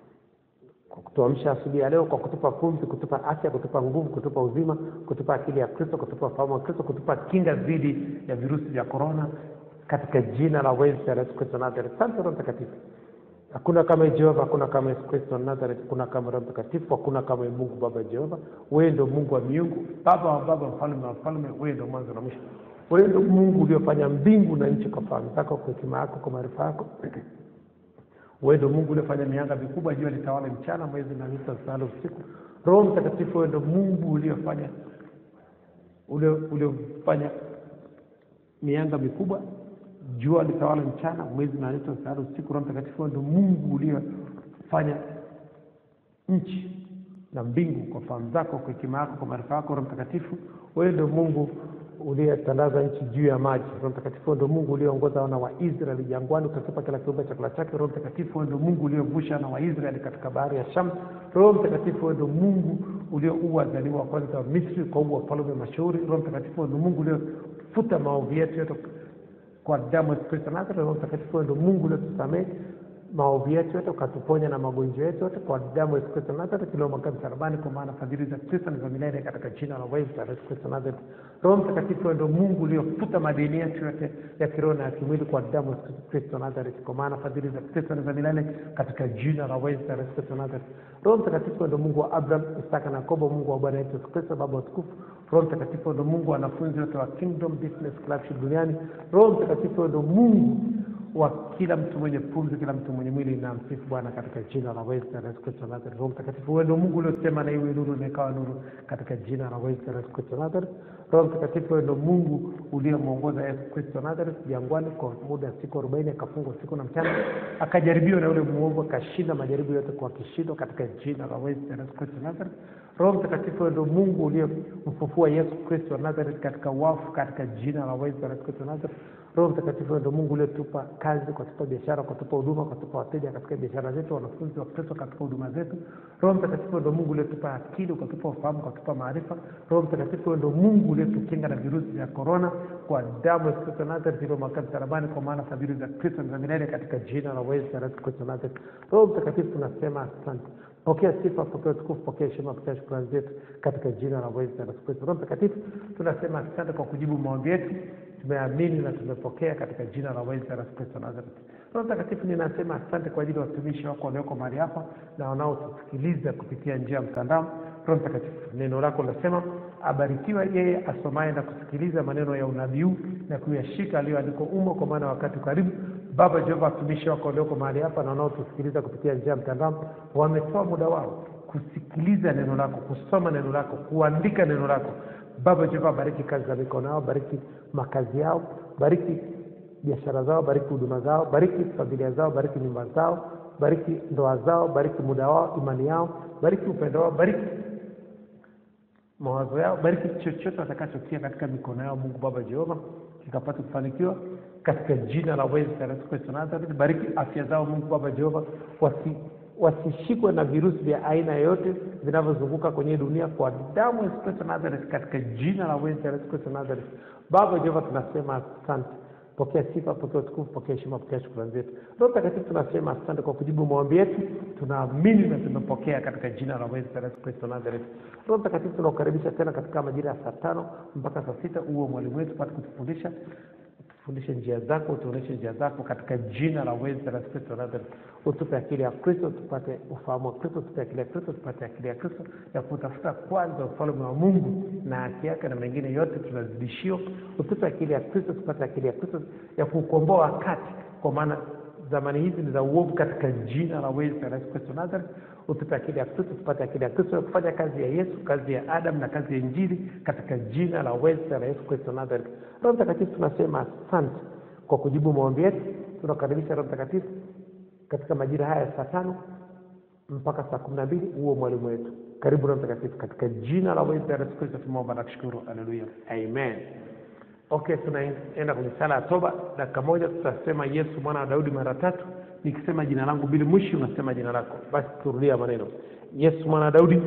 Speaker 3: kwa kutuamsha asubuhi ya leo kwa kutupa pumzi kutupa afya kutupa nguvu kutupa uzima kutupa akili ya kristo kutupa ufahamu wa kristo kutupa kinga dhidi ya virusi vya korona katika jina la wezi la yesu kristo nazareth asante roho mtakatifu hakuna kama jehova hakuna kama yesu kristo wa nazareth hakuna kama roho mtakatifu hakuna kama mungu baba jehova wewe ndo mungu wa miungu baba wa baba mfalme wa mfalme wewe ndo mwanzo na mwisho wewe ndo mungu uliofanya mbingu na nchi kwa fahamu zako kwa hekima yako kwa maarifa yako wewe ndo mungu uliofanya mianga mikubwa jua litawale mchana mwezi na nyota zitawale usiku roho mtakatifu wewe ndo mungu uliofanya ulio- uliofanya mianga mikubwa jua litawala mchana mwezi na nyota zitawale usiku roho mtakatifu wewe ndo mungu uliofanya nchi na mbingu kwa fahamu zako kwa hekima yako kwa maarifa yako roho mtakatifu wewe ndo mungu uliyetandaza nchi juu ya maji roho mtakatifu wewe ndo mungu ulioongoza wana wa israeli jangwani ukakipa kila kiumbe chakula chake roho mtakatifu wewe ndo mungu uliovusha wana wa israeli katika bahari ya sham roho mtakatifu wewe ndo mungu ulioua wazaliwa wa kwanza wa misri ukaua wafalme mashauri roho mtakatifu wewe ndo mungu uliofuta maovu yetu yote kwa damu ya Yesu Kristo Nazareth. Roho Mtakatifu wewe ndio Mungu uliotusamehe maovu yetu yote ukatuponya na magonjwa yetu yote kwa damu ya Yesu Kristo Nazareti tuliomwaga msalabani, kwa maana fadhili za Kristo ni za milele, katika jina la Yesu la Yesu Kristo Nazareti. Roho Mtakatifu wewe ndio Mungu uliofuta madeni yetu yote ya kiroho na ya kimwili kwa damu ya Yesu Kristo Nazareti, kwa maana fadhili za Kristo ni za milele, katika jina la Yesu la Yesu Kristo Nazareti. Roho Mtakatifu wewe ndio Mungu wa Abraham, Isaka na Yakobo, Mungu wa Bwana wetu Yesu Kristo, Baba wa utukufu. Roho Mtakatifu wewe ndio Mungu wa wanafunzi wote wa Kingdom Business Club duniani. Roho Mtakatifu wewe ndio Mungu wa kila mtu mwenye pumzi, kila mtu mwenye mwili na msifu Bwana katika jina la Yesu na Yesu Kristo Nazareti. Roho Mtakatifu, wewe ndio Mungu uliosema na iwe nuru na ikawa nuru katika jina la Yesu na Yesu Kristo Nazareti. Roho Mtakatifu, wewe ndio Mungu uliyemwongoza Yesu Kristo Nazareti jangwani kwa muda wa siku arobaini, akafungwa usiku na mchana, akajaribiwa na yule mwovu, akashinda majaribu yote kwa kishindo katika jina la Yesu na Yesu Kristo Nazareti. Roho Mtakatifu, wewe ndio Mungu uliyemfufua Yesu Kristo wa Nazareti katika wafu katika jina la Yesu na Yesu Kristo Nazareti. Roho Mtakatifu, wewe ndio Mungu uliotupa kazi, ukatupa biashara, ukatupa huduma, ukatupa wateja katika biashara zetu, wanafunzi wa Kristo katika huduma zetu. Roho Mtakatifu, wewe ndio Mungu uliotupa akili, ukatupa ufahamu, ukatupa maarifa. Roho Mtakatifu, wewe ndio Mungu uliotukinga na virusi vya korona kwa damu ya Kristo Nazareti iliyomwagika msalabani, kwa maana fadhili za Kristo ni za milele, katika jina la Yesu na Yesu Kristo Nazareti. Roho Mtakatifu, tunasema asante. Pokea sifa, pokea utukufu, pokea heshima, pokea shukrani zetu katika jina la Yesu na Yesu Kristo. Roho Mtakatifu, tunasema asante kwa kujibu maombi yetu tumeamini na tumepokea katika jina la Yesu na Yesu Kristo Nazareti. Roho Mtakatifu, ninasema asante kwa ajili ya watumishi wako walioko mahali hapa na wanaotusikiliza kupitia njia ya mtandao. Roho Mtakatifu, neno lako linasema abarikiwa yeye asomaye na kusikiliza maneno ya unabii huu na kuyashika aliyoandikwa umo, kwa maana wakati karibu. Baba Jehova, watumishi wako walioko mahali hapa na wanaotusikiliza kupitia njia ya mtandao wametoa muda wao kusikiliza neno lako, kusoma neno lako, kuandika neno lako. Baba Jehova, bariki kazi za mikono yao, bariki makazi yao, bariki biashara zao, bariki huduma zao, bariki familia zao, bariki nyumba zao, bariki ndoa zao, bariki muda wao, imani yao, bariki upendo wao, bariki mawazo yao, bariki chochote watakachotia katika mikono yao. Mungu Baba Jehova, kikapata kufanikiwa katika jina la Yesu Kristo Nazareti. Bariki afya zao Mungu Baba Jehova, wasi wasishikwe na virusi vya aina yoyote vinavyozunguka kwenye dunia kwa damu ya Yesu Kristo Nazareth, katika jina la Yesu Kristo Nazareth. Baba Jehova, tunasema asante. Pokea sifa, pokea utukufu, pokea heshima, pokea shukrani zetu. Roho Mtakatifu, tunasema asante kwa kujibu maombi yetu, tunaamini na tumepokea katika jina la Yesu Kristo Nazareth. Roho Mtakatifu, tunakukaribisha tena katika majira ya saa tano mpaka saa sita uwe mwalimu wetu pate kutufundisha fundishe njia zako, utuonyeshe njia zako katika jina la Yesu Kristo Nazareth. Utupe akili ya Kristo, tupate ufahamu wa Kristo, tupe akili ya Kristo, tupate akili ya Kristo ya kutafuta kwanza ufalme wa Mungu na haki yake, na mengine yote tunazidishiwa. Utupe akili ya Kristo, tupate akili ya Kristo ya kukomboa wakati, kwa maana zamani hizi ni za uovu, katika jina la Yesu Kristo Nazareth. Utupe akili ya Kristo, tupate akili ya Kristo ya kufanya kazi ya Yesu, kazi ya Adam na kazi ya Injili, katika jina la Yesu Kristo Nazareth. Roho Mtakatifu, tunasema asante kwa kujibu maombi yetu. Tunakaribisha Roho Mtakatifu katika majira haya ya saa tano mpaka saa kumi na mbili huo mwalimu wetu. Karibu Roho Mtakatifu, katika jina la Yesu Kristo tumeomba na kushukuru. Haleluya, amen. Okay, tunaenda kwenye sala ya toba. Dakika moja tutasema Yesu mwana wa Daudi mara tatu. Nikisema jina langu Bili Mwishi, unasema jina lako. Basi turudia maneno: Yesu mwana wa Daudi,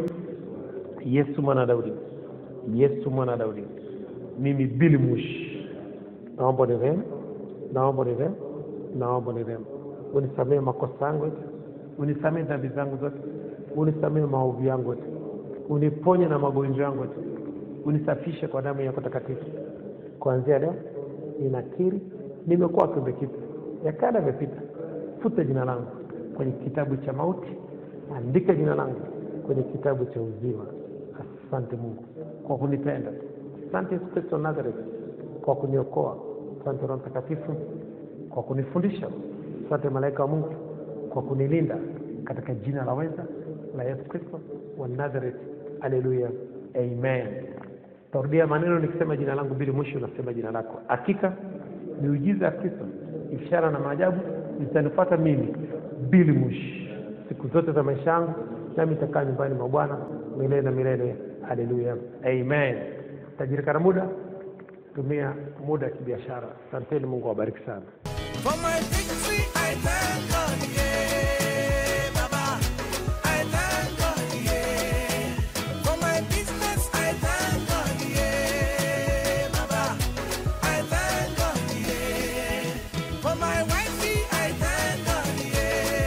Speaker 3: Yesu mwana wa Daudi, Yesu mwana wa Daudi. Mimi Bili Mwishi, naomba nirehemu, naomba nirehemu, naomba nirehemu. Unisamehe makosa yangu yote, unisamehe dhambi zangu zote, unisamehe maovu yangu yote, uniponye na magonjwa yangu yote, unisafishe kwa damu yako takatifu. Kuanzia leo ninakiri nimekuwa kiumbe kipya, ya kale yamepita. Futa jina langu kwenye kitabu cha mauti, andika jina langu kwenye kitabu cha uzima. Asante Mungu kwa kunipenda. Asante Yesu Kristo Nazareth kwa kuniokoa. Asante Roho Mtakatifu kwa kunifundisha. Asante malaika wa Mungu kwa kunilinda, katika jina la weza la Yesu Kristo wa Nazareth. Haleluya, amen. Tarudia maneno nikisema jina langu Bili Mwishi, unasema jina lako. Hakika miujiza ya Kristo, ishara na maajabu zitanifuata mimi Bili Mwishi siku zote za maisha yangu, nami nitakaa nyumbani mwa Bwana milele na milele. Haleluya, amen. Tajirika na muda, tumia muda kibiashara. Asanteni, Mungu awabariki sana.
Speaker 4: For my victory, I thank God, yeah, Baba. I thank God, yeah. For my business, I thank God, yeah, Baba. I thank God, yeah. For my wifey, I thank God, yeah.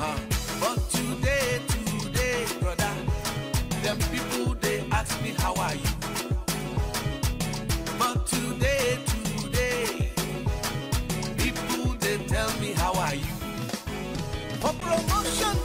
Speaker 4: Uh-huh. But today, today, brother, them people they ask me how are you. But today, today, people they tell me how are you. For promotion